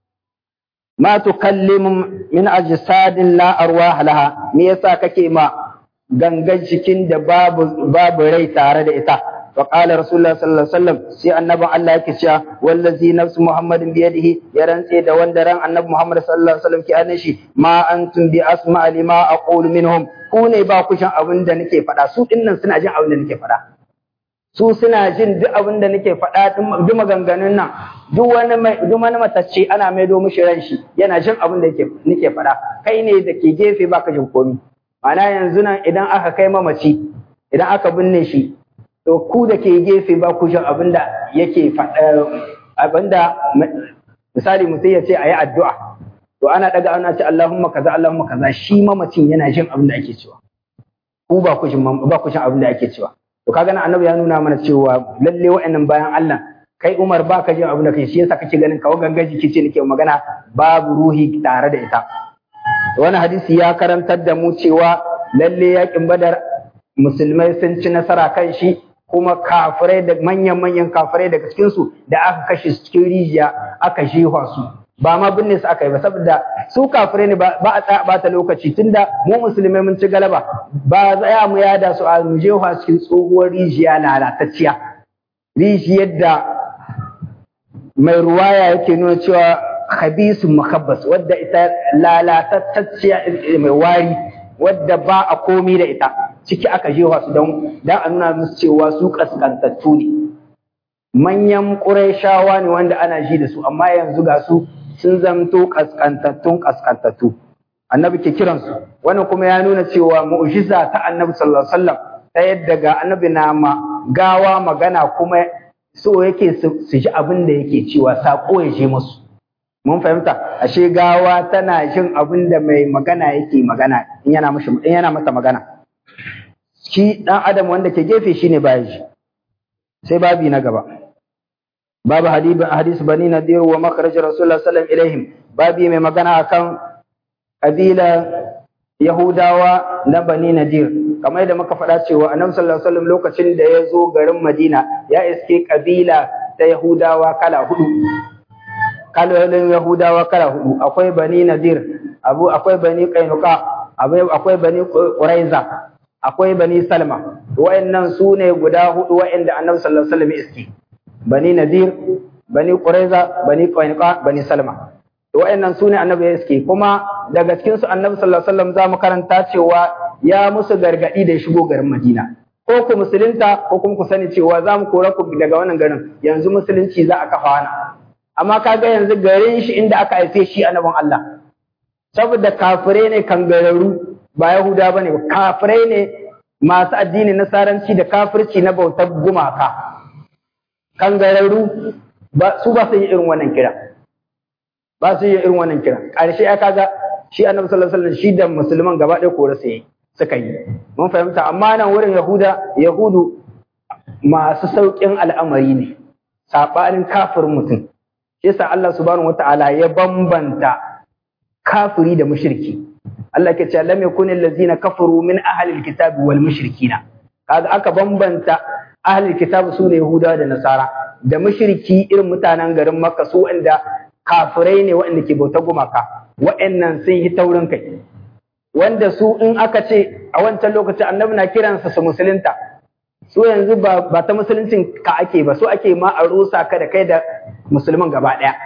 ma tukallimu min ajsadin la arwah laha me yasa kake ma gangan jikin da babu babu rai tare da ita وقال رسول الله صلى الله عليه وسلم سي النبي الله yake cewa wallazi nafsu muhammadin bi yadihi ya rantse da wanda ran annabi muhammad sallallahu alaihi wasallam ke annan shi ma antum bi asma lima aqulu minhum ku ne ba ku shan abin da nake faɗa su dinnan suna jin abin da nake faɗa su suna jin duk abin da nake faɗa duk maganganun nan duk wani mai duk wani matacce ana maido mishi ran shi yana jin abin da nake faɗa kai ne da ke gefe baka jin komi ma'ana yanzu nan idan aka kai mamaci idan aka binne shi to ku da ke gefe ba ku jin abin da yake faɗa abin da misali mutum ya ce a yi addu'a to ana ɗaga ana ce Allahumma kaza Allahumma kaza shi mamacin yana jin abin da ake cewa ku ba ku jin ba ku jin abin da ake cewa to kaga nan annabi ya nuna mana cewa lalle wa'annan bayan Allah kai Umar ba ka jin abin da kai shi yasa kake ganin kawo gangan jiki ce nake magana babu ruhi tare da ita wani hadisi ya karantar da mu cewa lalle yakin Badar musulmai sun ci nasara kan shi kuma kafirai da manyan-manyan kafirai daga cikinsu da aka kashe su cikin rijiya aka jefa su ba ma binne su aka yi ba saboda su kafirai ne ba a tsaya bata lokaci tunda mu musulmai mun ci galaba ba tsaya mu yada su a mu jefa cikin tsohuwar rijiya lalatacciya rijiyar da mai ruwaya yake nuna cewa khabisun makabbas wadda ita lalatacciya mai wari wadda ba a komi da ita ciki aka jefa su don dan a nuna musu cewa su kaskantattu ne manyan ƙurayshawa ne wanda ana ji da su amma yanzu ga su sun zamto kaskantattun kaskantattu annabi ke kiransu wannan kuma ya nuna cewa mu'jiza ta annabi sallallahu alaihi wasallam ta yadda ga annabi na ma gawa magana kuma so yake su ji abin da yake cewa sako ya je musu mun fahimta ashe gawa tana jin abin da mai magana yake magana in yana mishi in yana masa magana shi dan adam wanda ke gefe shine baya ji sai babi na gaba babu hadis bani nadir wa makharaj rasulullah sallallahu ilaihim babi mai magana akan kabila yahudawa na bani nadir kamar yadda muka faɗa cewa annabi sallallahu alaihi wasallam lokacin da ya zo garin madina ya iske kabila ta yahudawa kala hudu kalolin yahudawa kala hudu akwai bani nadir abu akwai bani qainuqa akwai bani quraiza akwai bani salma wa'annan su ne guda hudu wa'anda annabi sallallahu alaihi wasallam iski bani nadir bani quraiza bani qainuqa bani salma wa'annan su ne annabi iski kuma daga cikin su annabi sallallahu alaihi wasallam zamu karanta cewa ya musu gargadi da shigo garin madina ko ku musulunta ko kuma ku sani cewa za mu kora ku daga wannan garin yanzu musulunci za a kafa wani amma kaga yanzu garin shi inda aka haife shi annabin Allah saboda kafirai ne kangararru ba yahuda bane ba kafirai ne masu addini nasaranci da kafirci na bautar gumaka kangararru ba su ba su yi irin wannan kira ba su yi irin wannan kira ƙarshe ya kaga shi annabi sallallahu alaihi wasallam shi da musulman gaba ɗaya kore su yi suka yi mun fahimta amma nan wurin yahuda yahudu masu sauƙin al'amari ne saɓanin kafirin mutum shi yasa Allah subhanahu wataala ya bambanta kafiri da mushriki Allah ke cewa lam yakun allazina kafaru min ahli alkitabi wal mushrikina kaga aka bambanta ahli alkitabi su ne yahuda da nasara da mushriki irin mutanen garin makka su wanda kafirai ne waɗanda ke bauta gumaka waɗannan sun yi taurin kai wanda su in aka ce a wancan lokaci annabi na kiransa su musulunta su yanzu ba, ba ta musuluncin ka ake ba su ake ma a rusa ka da kai da musulman gaba ɗaya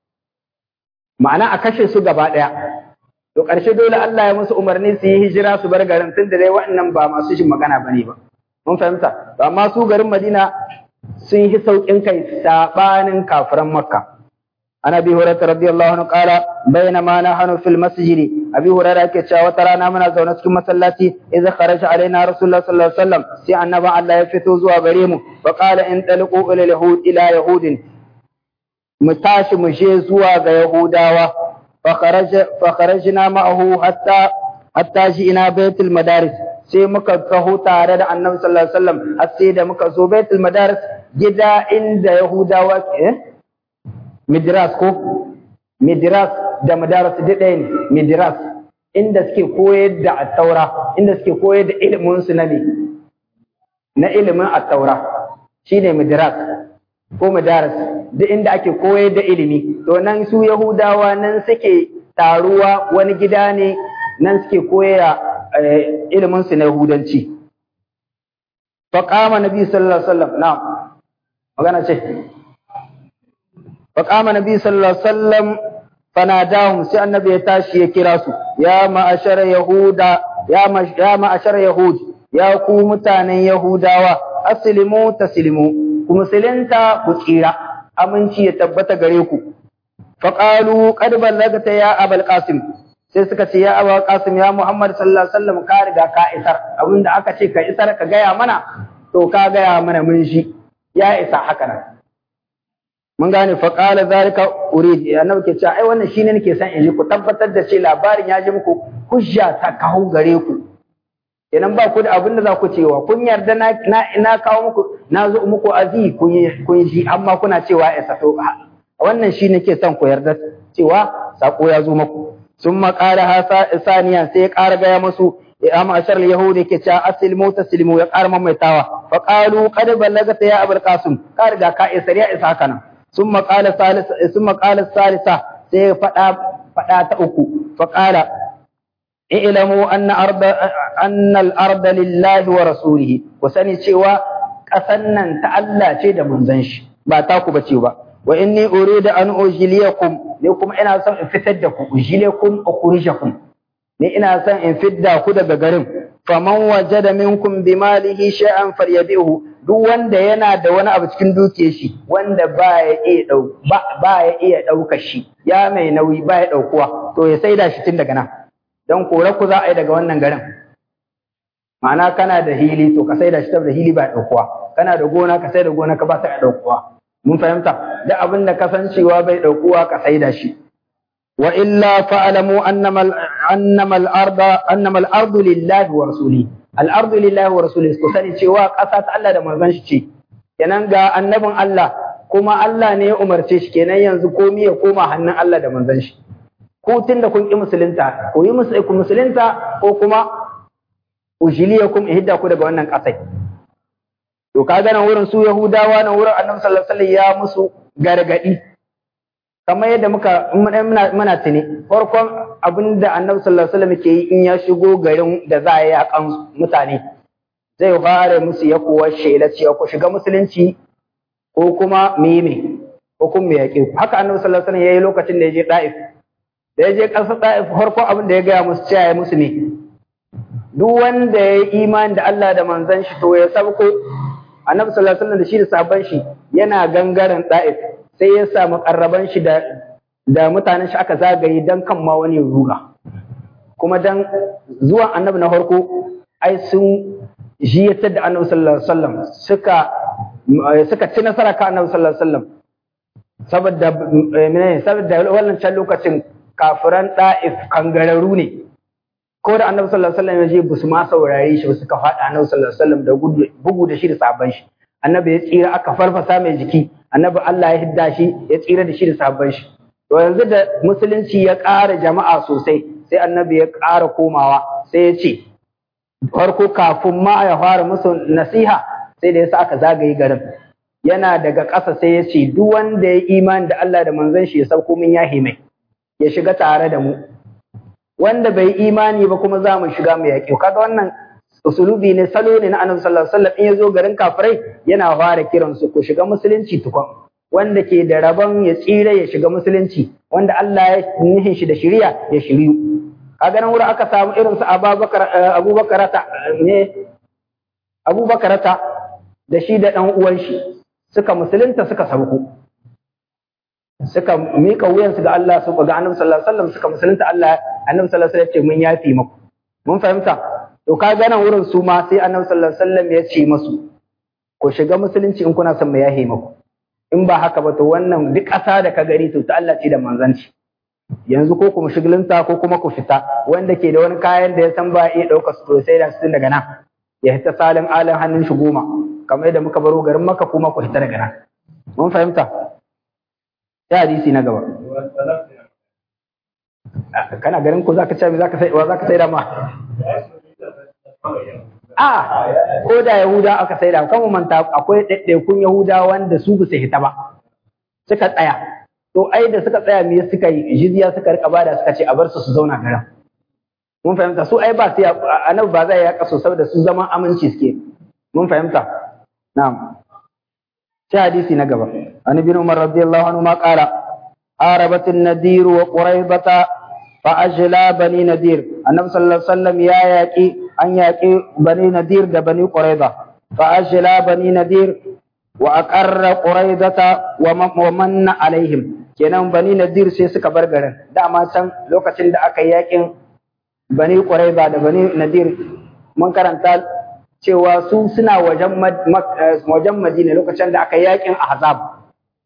ma'ana a kashe su gaba ɗaya to ƙarshe dole Allah ya musu umarni su yi hijira su bar garin tun da dai waɗannan ba masu shin magana bane ba mun fahimta amma su garin Madina sun yi sauƙin kai sabanin kafiran Makka عن ابي هريره رضي الله عنه قال بينما نحن في المسجد ابي هريره yake cewa wata rana muna zaune cikin masallaci idza kharaja alaina rasulullah sallallahu alaihi wasallam sai annabi Allah ya fito zuwa gare mu fa qala in taliqu ila yahud ila yahudin mu tashi mu je zuwa ga yahudawa fa kharaja fa kharajna ma'ahu hatta hatta ina baitul madaris sai muka taho tare da annabi sallallahu alaihi wasallam har sai da muka zo baitul madaris gida inda yahudawa eh midras ko midras da madaras duk ɗaya ne midras inda suke koyar da attaura inda suke koyar da ilimin su na ne na ilimin attaura shine midras ko madaras duk inda ake koyar da ilimi to nan su yahudawa nan suke taruwa wani gida ne nan suke koya ilimin su na yahudanci faqama nabi sallallahu alaihi wasallam na'am magana ce فقام النبي صلى الله عليه وسلم فناداهم سي النبي يتاشي يكراسو يا معشر يهودا يا يا معشر يهود يا ku mutanen yahudawa aslimu taslimu ku musulunta ku tsira aminci ya tabbata gare ku faqalu qad ballagta ya abul qasim sai suka ce ya abul qasim ya muhammad sallallahu alaihi wasallam ka riga ka isar abinda aka ce ka isar ka gaya mana to ka gaya mana mun shi ya isa haka nan mun gane fa qala zalika urid annabi ke cewa ai wannan shine nake son in ji ku tabbatar da ce labarin ya ji muku hujja ta kawo gare ku kenan ba ku da abin da za ku cewa kun yarda na na kawo muku na zo muku azi kun kun ji amma kuna cewa ya sato wannan shi nake son ku yarda cewa sako ya zo muku sun maƙara hasa saniya sai ya ƙara gaya musu ya ma'ashar yahudi ke cewa aslimu taslimu ya ƙara mamaitawa fa qalu qad ballagata ya abul qasim ka riga ka isa ya isa haka nan ثم قال الثالث ثم قال الثالثة sai faɗa faɗa ta uku faƙala i'lamu anna arda anna al-arda lillahi wa rasulihi ku sani cewa ƙasan nan ta Allah ce da manzon shi ba ta ku bace ba wa inni uridu an ujliyakum ne kuma ina son in fitar da ku ujliyakum ukhrijakum ne ina son in fidda ku daga garin faman wajada minkum bimalihi shay'an falyabihu duk wanda yana da wani abu cikin dukiyar shi wanda ba ya iya dau ba ya iya daukar shi ya mai nauyi ba ya daukuwa to ya saida shi tun daga nan dan kore ku za a yi daga wannan garin ma'ana kana da hili to ka saida shi da hili ba ya daukuwa kana da gona ka saida gona ka ba ta daukuwa mun fahimta duk abin da kasancewa bai daukuwa ka saida shi wa illa fa'lamu annama annama al-arda annama al-ardu lillahi wa rasulihi al-ardu lillahi wa rasulihi ku sani cewa ƙasa ta Allah da manzon shi ce kenan ga annabin Allah kuma Allah ne ya umarce shi kenan yanzu komai ya koma hannun Allah da manzon shi ku tunda kun ki musulunta ku yi ku musulunta ko kuma ujiliyakum ihda ku daga wannan ƙasai to kaga nan wurin su Yahudawa nan wurin Annabi sallallahu alaihi wasallam ya musu gargadi kamar yadda muka muna muna tuni farkon abin da annabi sallallahu alaihi wasallam ke yi in ya shigo garin da za a yi akan mutane zai fara musu ya kuwa shela cewa ku shiga musulunci ko kuma meme ko kuma yaƙe ku haka annabi sallallahu alaihi wasallam yayi lokacin da ya je Daif da ya je ƙasar Daif farkon abin da ya gaya musu cewa ya musu ne duk wanda ya yi imani da Allah da manzon shi to ya sabko annabi sallallahu alaihi wasallam da shi da sabon shi yana gangaren da'if sai ya samu karraban shi da da mutanen shi aka zagaye dan kan ma wani ruga kuma dan zuwan annabi na farko ai sun jiyatar da annabi sallallahu alaihi wasallam suka suka ci nasara kan annabi sallallahu alaihi wasallam saboda menene saboda wannan can lokacin kafiran da'if kangararru ne ko da annabi sallallahu alaihi wasallam ya je busu ma saurare shi suka faɗa annabi sallallahu alaihi wasallam da bugu da shi da sabon shi annabi ya tsira aka farfasa mai jiki annabi Allah ya hidda shi ya tsira da shi da sabon shi to yanzu da musulunci ya ƙara jama'a sosai sai annabi ya ƙara komawa sai ya ce farko kafin ma ya fara musu nasiha sai da yasa aka zagaye garin yana daga ƙasa sai ya ce duk wanda ya imani da Allah da manzon shi ya sauko min yahi mai ya shiga tare da mu wanda bai imani ba kuma za mu shiga mu yaƙi kaga wannan usulubi ne salo ne na annabi sallallahu alaihi wasallam in ya zo garin kafirai yana fara kiran su ku shiga musulunci tukun wanda ke da rabon ya tsira ya shiga musulunci wanda Allah ya nihin shi da shiriya ya shiriyu kaga nan wurin aka samu irin su Abubakar Abubakar ta ne Abubakar ta da shi da dan uwan shi suka musulunta suka sauko suka mika wuyansu ga Allah su ga Annabi sallallahu alaihi wasallam suka musulunta Allah Annabi sallallahu alaihi wasallam ya ce mun yafi muku mun fahimta to kaga nan wurin su ma sai Annabi sallallahu alaihi wasallam ya ce masu ku shiga musulunci in kuna son mu yahe muku in ba haka ba to wannan duk ƙasa da ka gari to ta Allah ce da manzanci yanzu ko ku mushigilinta ko kuma ku fita wanda ke da wani kayan da ya san ba iya ɗaukar su to sai da su daga nan ya hita salin alin hannun shi goma kamar yadda muka baro garin maka kuma ku hita daga nan mun fahimta sai hadisi na gaba kana garin ko zaka ce zaka sai wa zaka sai da ma a ko da yahuda aka sai da kan mu manta akwai ɗaiɗaikun yahuda wanda su ba su hita ba suka tsaya to ai da suka tsaya me suka yi jizya suka rika bada suka ce a bar su su zauna garin mun fahimta su ai ba su annabi ba zai ya kaso saboda su zaman aminci suke mun fahimta na'am sai hadisi na gaba an ibn umar radiyallahu anhu ma qala arabat an-nadir wa quraybata fa ajla bani nadir annabi sallallahu alaihi wasallam ya yaki an yaki bani nadir da bani qurayba fa ajla bani nadir wa aqarra quraydata wa manna alaihim kenan bani nadir sai suka bar garin dama can lokacin da aka yi yakin bani qurayba da bani nadir mun karanta cewa su suna wajen wajen Madina lokacin da aka yakin Ahzab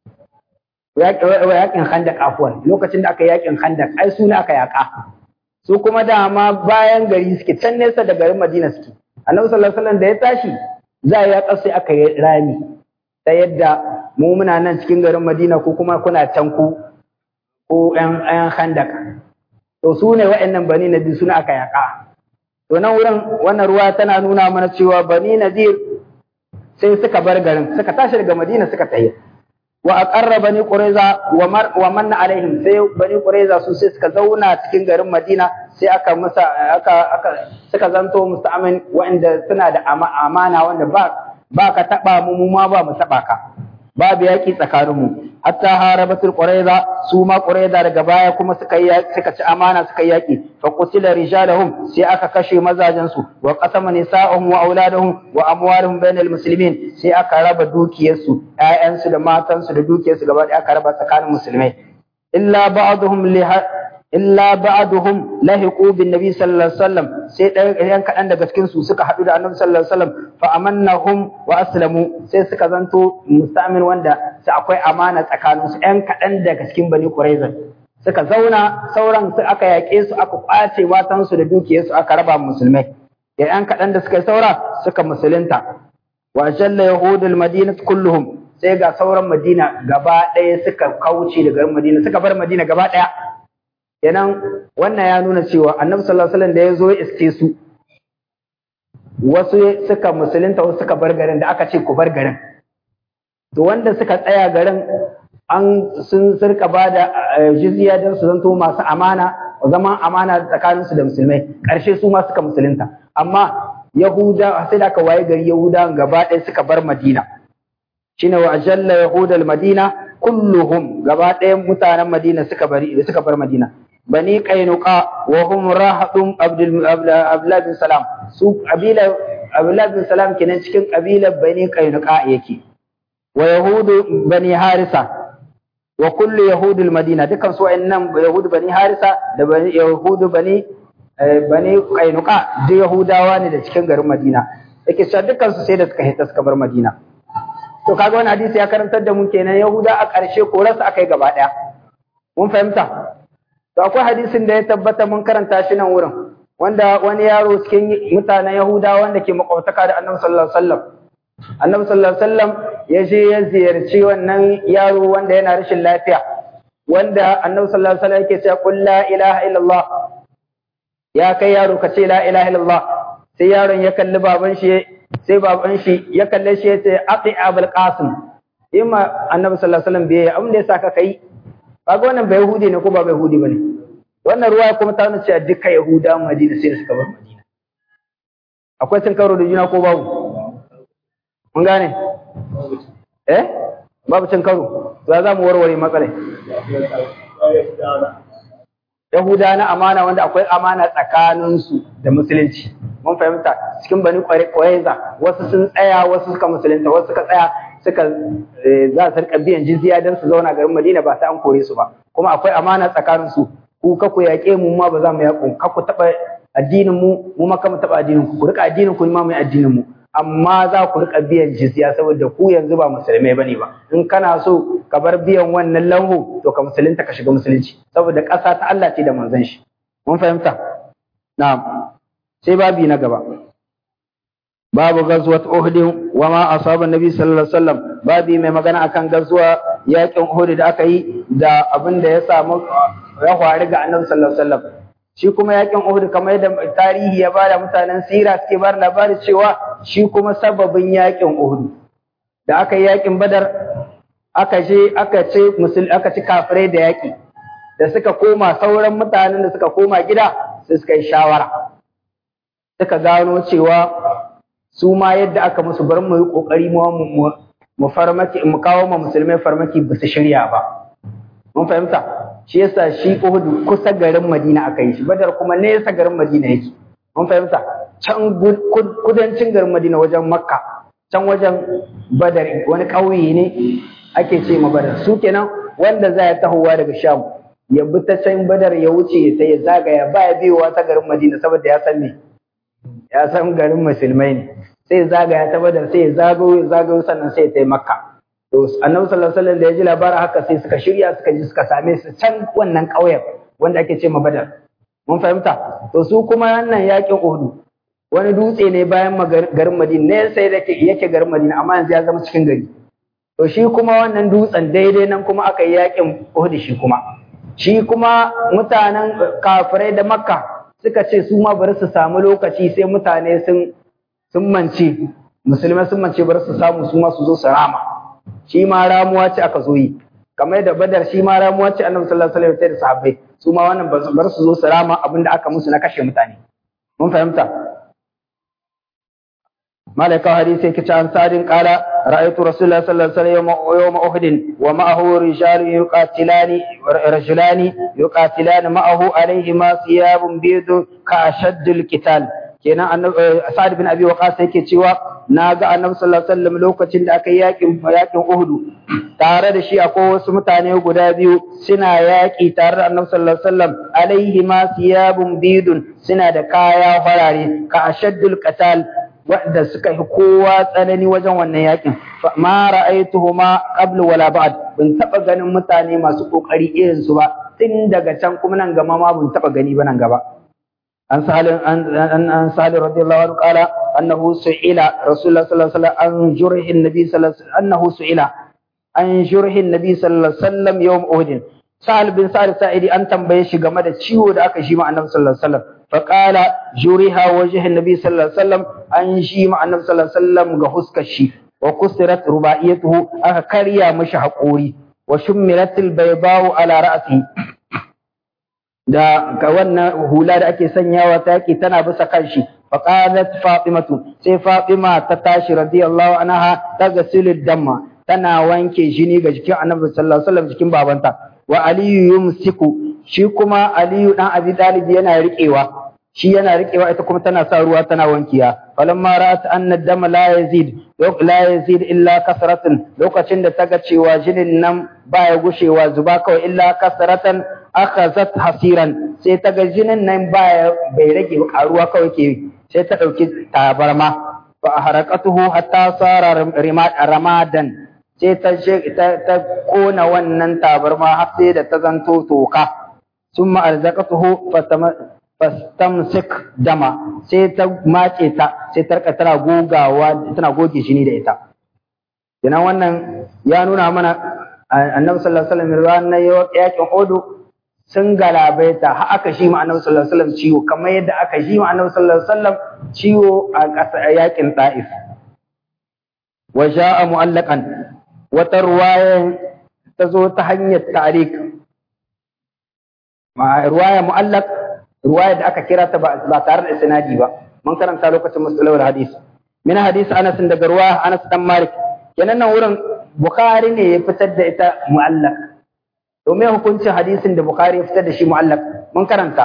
yakin Khandaq afwan lokacin da aka yakin Khandaq ai su ne aka yaka su kuma dama bayan gari suke can nesa da garin Madina suke Annabi sallallahu alaihi wasallam da ya tashi za ya sai aka yi rami ta yadda mu muna nan cikin garin Madina ko kuma kuna can ku ko ƴan ƴan Khandaq to su ne waɗannan bani Nadir suna aka yaka To nan wurin wannan ruwa tana nuna mana cewa Bani Nadir sai suka bar garin, suka tashi daga Madina suka tafi. Wa aqarra Bani Qurayza wa mar wa manna alaihim sai Bani Qurayza su sai suka zauna cikin garin Madina sai aka musa aka aka suka zanto musta'amin wanda suna da amana wanda ba ba ka taba mu mu ma ba mu taba ka. Babu yaki tsakaninmu hatta harabatul qurayza su ma qurayza daga baya kuma suka yi suka ci amana suka yaki fa qutila rijalahum sai aka kashe mazajen su wa qasama nisa'uhum wa auladuhum wa amwaluhum bainal muslimin sai aka raba dukiyarsu ƴaƴansu da matansu da dukiyarsu gaba ɗaya aka raba tsakanin musulmai illa ba'dhum li illa ba'duhum lahiqu bin nabi sallallahu alaihi wasallam sai ɗayan kaɗan daga cikin su suka haɗu da annabi sallallahu alaihi wasallam fa amannahum wa aslamu sai suka zanto mustamin wanda sai akwai amana tsakanin su ɗan kaɗan daga cikin bani quraiza suka zauna sauran su aka yaƙe su aka kwace matan su da dukiyar su aka raba musulmai da ɗan kaɗan da suka yi saura suka musulunta wa jalla yahudul madinat kulluhum sai ga sauran madina gaba ɗaya suka kauce daga madina suka bar madina gaba ɗaya kenan wannan ya nuna cewa annabi sallallahu alaihi wasallam da ya zo ya iske su wasu suka musulunta wasu suka bar garin da aka ce ku bar garin to wanda suka tsaya garin an sun sirka ba da jizya don su zanto masu amana zaman amana tsakanin su da musulmai ƙarshe su ma suka musulunta amma yahuda sai da aka waye gari yahuda gaba ɗaya suka bar madina shine wa ajalla yahudal madina kulluhum gaba ɗayan mutanen madina suka bari suka bar madina bani qainuqa wa hum rahadum abdul abdullah bin salam su kabila abdullah bin salam kenan cikin kabilar bani qainuqa yake wa yahudu bani harisa wa kullu yahudul madina dukan su wayannan yahudu bani harisa da bani yahudu bani bani qainuqa duk yahudawa ne da cikin garin madina yake cewa dukan su sai da suka hita suka bar madina to kaga wani hadisi ya karantar da mu kenan yahuda a ƙarshe korarsa akai gaba ɗaya mun fahimta to akwai hadisin da ya tabbata mun karanta shi nan wurin wanda wani yaro cikin mutanen yahudawa wanda ke makwabtaka da annabi sallallahu alaihi wasallam annabi sallallahu alaihi wasallam ya je ya ziyarci wannan yaro wanda yana rashin lafiya wanda annabi sallallahu alaihi wasallam yake cewa qul la ilaha illallah ya kai yaro ka ce la ilaha illallah sai yaron ya kalli baban shi sai baban shi ya kalle shi ya ce aqi abul qasim imma annabi sallallahu alaihi wasallam bai abin da ya saka kai kaga wannan bai yahudi ne ko ba bai yahudi bane wannan ruwa kuma ta nuna cewa duka yahuda madina sai suka bar madina akwai cin karo da juna ko babu mun gane eh babu cin karo to za mu warware matsalai Yahuda na amana wanda akwai amana tsakaninsu da musulunci. Mun fahimta cikin bani Qurayza wasu sun tsaya wasu suka musulunta wasu suka tsaya suka za su rika biyan jizya don su zauna garin Madina ba sai an kore su ba. Kuma akwai amana tsakaninsu ku ka ku yaƙe mu ma ba za mu yaƙo ka ku taɓa addinin mu mu ma ka mu taɓa addinin ku ku rika addinin ku ma mu addinin mu. amma za ku rika biyan jizya saboda ku yanzu ba musulmai bane ba in kana so ka bar biyan wannan lanhu to ka musulunta ka shiga musulunci saboda ƙasa ta Allah ce da manzon shi mun fahimta na'am sai babi na gaba babu gazwat uhud wa ma asaba nabi sallallahu alaihi wasallam babi mai magana akan gazuwa yakin uhud da aka yi da abin da ya samu ya faru ga annabi sallallahu alaihi wasallam shi kuma yakin Uhud kamar yadda tarihi ya bada mutanen sira suke bar labari cewa shi kuma sababin yakin Uhud da aka yi yakin Badar aka je aka ce musul aka ci kafirai da yaki da suka koma sauran mutanen da suka koma gida sai suka yi shawara suka gano cewa su ma yadda aka musu bar mu yi kokari mu mu farmaki mu kawo ma musulmai farmaki ba su shirya ba mun fahimta shi yasa shi Uhud kusa garin Madina aka yi shi Badar kuma nesa garin Madina yake mun fahimta can kudancin garin Madina wajen Makka can wajen Badar wani ƙauye ne ake ce ma Badar su kenan wanda za ya tahowa daga Sham ya bi ta can Badar ya wuce sai ya zagaya ba ya biyowa ta garin Madina saboda ya san me ya san garin musulmai ne sai ya zagaya ta Badar sai ya zagayo zagayo sannan sai ya tai Makka To annabi sallallahu alaihi wasallam da ya ji labarin haka sai suka shirya suka ji suka same su can wannan ƙauyen wanda ake ce ma Badar. Mun fahimta? To su kuma wannan yaƙin Uhud wani dutse ne bayan garin Madina ne sai da yake garin Madina amma yanzu ya zama cikin gari. To shi kuma wannan dutsen daidai nan kuma aka yi yaƙin Uhud shi kuma. Shi kuma mutanen kafirai da Makka suka ce su ma bari su samu lokaci sai mutane sun sun mance musulmai sun mance bari su samu su ma su zo su rama. shi ma ramuwa ce aka zo yi kamar yadda badar shi ma ramuwa ce annabi sallallahu alaihi wasallam da sahabbai su ma wannan bar su zo su rama abin da aka musu na kashe mutane mun fahimta malaika hadisi yake ce an sadin qala ra'aytu rasulullahi sallallahu alaihi wasallam yawma uhud wa ma'ahu rijalu yuqatilani rajulani yuqatilani ma'ahu alayhi ma thiyabun bidun ka ashaddul qital kenan annabi sa'ad bin abi waqas yake cewa na ga annabi sallallahu alaihi wasallam lokacin da aka yi yakin yakin Uhud tare da shi akwai wasu mutane guda biyu suna yaki tare da annabi sallallahu alaihi wasallam alaihi ma thiyabun bidun suna da kaya farare ka ashaddul qatal wanda suka yi kowa tsanani wajen wannan yakin ma ra'aytuhuma qablu wala ba'd ban taba ganin mutane masu kokari irin su ba tun daga can kuma nan gama ma ban taba gani ba nan gaba عن سهل عن عن سهل رضي الله عنه قال انه سئل رسول الله صلى الله عليه وسلم عن جرح النبي صلى الله عليه وسلم انه سئل عن جرح النبي صلى الله عليه وسلم يوم احد سهل بن سعد سائدي an tambaye shi game da ciwo da aka shi ma annabi sallallahu alaihi wasallam فقال جرح وجه النبي صلى الله عليه وسلم an shi ma annabi sallallahu alaihi wasallam ga huskar shi wa kusirat rubaiyatuhu aka karya mashi haƙori wa shummirat albaydau ala ra'sihi da ga wannan hula da ake sanyawa ta yake tana bisa kanshi faqalat fatimatu sai fatima ta tashi radiyallahu anha ta gasilu damma tana wanke jini ga jikin annabi sallallahu alaihi wasallam jikin babanta wa aliyu yumsiku shi kuma aliyu dan abi talib yana riƙewa shi yana riƙewa ita kuma tana sa ruwa tana wankiya falamma ra'at anna dama la yazid la yazid illa kasratan lokacin da taga cewa jinin nan baya gushewa zuba kawai illa kasratan akhazat hasiran sai taga jinin nan baya bai rage karuwa kawai ke sai ta dauki tabarma fa harakatuhu hatta sara ramadan sai ta ta kona wannan tabarma har sai da ta zanto toka summa arzaqatuhu fastamsik dama sai ta mace ta sai ta rika tana gogawa tana goge shi ne da ita kenan wannan ya nuna mana annabi sallallahu alaihi wasallam ranar yakin odo sun galabaita har aka shi ma annabi sallallahu alaihi wasallam ciwo kamar yadda aka shi ma annabi sallallahu alaihi wasallam ciwo a ƙasa yakin ta'if wa ja'a mu'allaqan wata ruwaya ta zo ta hanyar ta'rik ma ruwaya mu'allaq ruwaya da aka kira ta ba tare da isnadi ba mun karanta lokacin musalawar hadis min hadis Anas daga ruwa Anas dan Malik kenan nan wurin Bukhari ne ya fitar da ita mu'allaq to me hukuncin hadisin da Bukhari ya fitar da shi mu'allaq mun karanta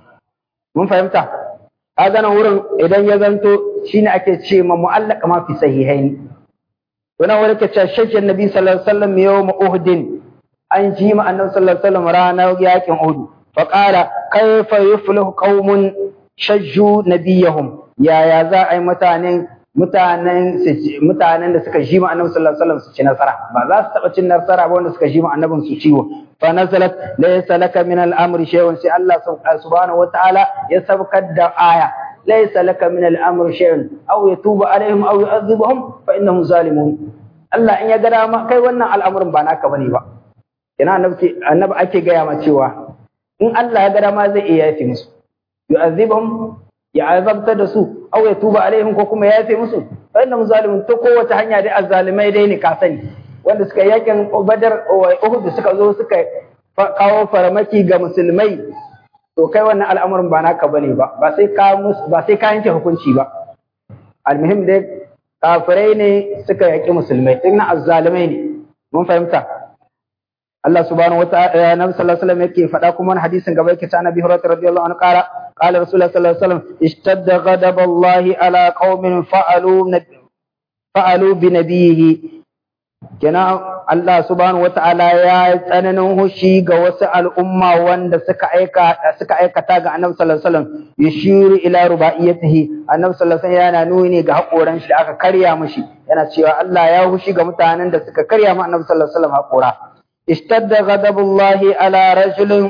mun fahimta kaga nan wurin idan ya zanto shine ake ce ma mu'allaq ma fi sahihaini to nan wurin ke ce shakkin Nabi sallallahu alaihi wasallam yawm Uhud an ji ma Annabi sallallahu alaihi wasallam ranar yakin Uhud فقال كيف يفلح قوم شجوا نبيهم يا يا za a yi mutanen mutanen mutanen da suka ji ma annabi sallallahu alaihi wasallam su ci nasara ba za su taba cin nasara ba wanda suka ji ma annabin su ciwo fa nazalat laysa laka min al-amri shay'un sai Allah subhanahu wataala ya sabkar da aya laysa laka min al-amri shay'un aw yatubu alaihim aw yu'adhibuhum fa innahum zalimun Allah in ya ga dama kai wannan al'amarin ba naka bane ba ina annabi annabi ake gaya ma cewa in Allah ya ga dama zai iya yafe musu yu'azibhum ya azabta da su aw ya tuba alaihim ko kuma ya yafe musu fa innahum zalimun to kowace hanya dai azzalimai dai ne ka sani wanda suka yakin Badar Uhud suka zo suka kawo faramaki ga musulmai to kai wannan al'amarin ba naka bane ba ba sai ka ba sai ka yanke hukunci ba almuhim dai kafirai ne suka yaki musulmai din azzalimai ne mun fahimta Allah subhanahu wa ta'ala Nabi sallallahu alaihi wasallam yake faɗa kuma wani hadisin gaba yake ta Nabi Hurairah radiyallahu anhu qala qala Rasulullah sallallahu alaihi wasallam ishtadda ghadaballahi ala qaumin fa'alu fa'alu bi nabiyhi kenan Allah subhanahu wa ta'ala ya tsananin hushi ga wasu al'umma wanda suka aika suka aikata ga Annabi sallallahu alaihi wasallam yashiru ila rubaiyatihi Annabi sallallahu alaihi wasallam yana nuni ga hakoran shi da aka karya mishi yana cewa Allah ya hushi ga mutanen da suka karya ma Annabi sallallahu alaihi wasallam hakora اشتد غضب الله على رجل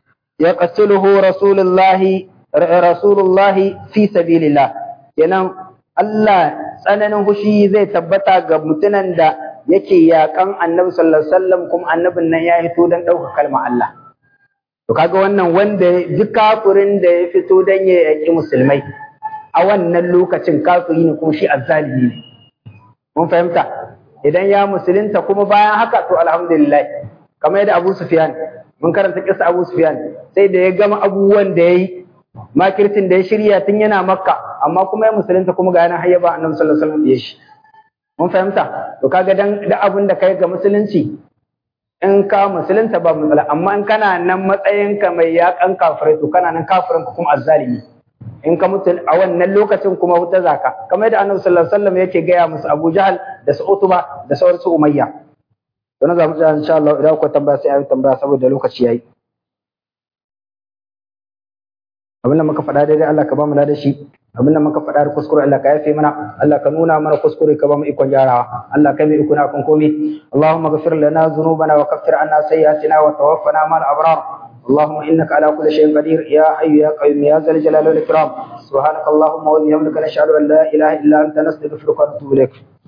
يقتله رسول الله رسول الله في سبيل الله kenan Allah tsananin hushi zai tabbata ga mutunan da yake yakan annabi sallallahu alaihi wasallam kuma annabin nan ya fito dan ɗauka kalmar Allah to kaga wannan wanda duk kafirin da ya fito dan ya yaki musulmai a wannan lokacin kafiri ne kuma shi azzalimi ne mun fahimta idan ya musulunta kuma bayan haka to alhamdulillah kamar yadda Abu Sufyan mun karanta kissa Abu Sufyan sai da ya gama abubuwan da yayi makirtin da ya shirya tun yana Makka amma kuma ya musulunta kuma ga yana hayyaba Annabi sallallahu alaihi wasallam ya shi mun fahimta to kaga dan da abun da kai ga musulunci in ka musulunta ba matsala amma in kana nan matsayin ka mai yakan kafirai to kana nan kafirin ka kuma azzalimi in ka mutu a wannan lokacin kuma wuta zaka kamar yadda annabi sallallahu alaihi wasallam yake gaya musu Abu Jahal da su Utuba da sauran su Umayya to na zamu tsaya insha Allah idan ku tambaya sai ayi tambaya saboda lokaci yayi abinda muka faɗa daidai Allah ka ba mu da shi abinda muka faɗa da kuskure Allah ka yafe mana Allah ka nuna mana kuskure ka ba mu ikon gyarawa Allah ka mai iko na kan komai Allahumma ghfir lana dhunubana wa kaffir anna sayyi'atina wa tawaffana ma'al abrar اللهم انك على كل شيء قدير يا حي يا قيوم يا ذا الجلال والاكرام سبحانك اللهم وبحمدك نشهد ان لا اله الا انت نستغفرك ونتوب اليك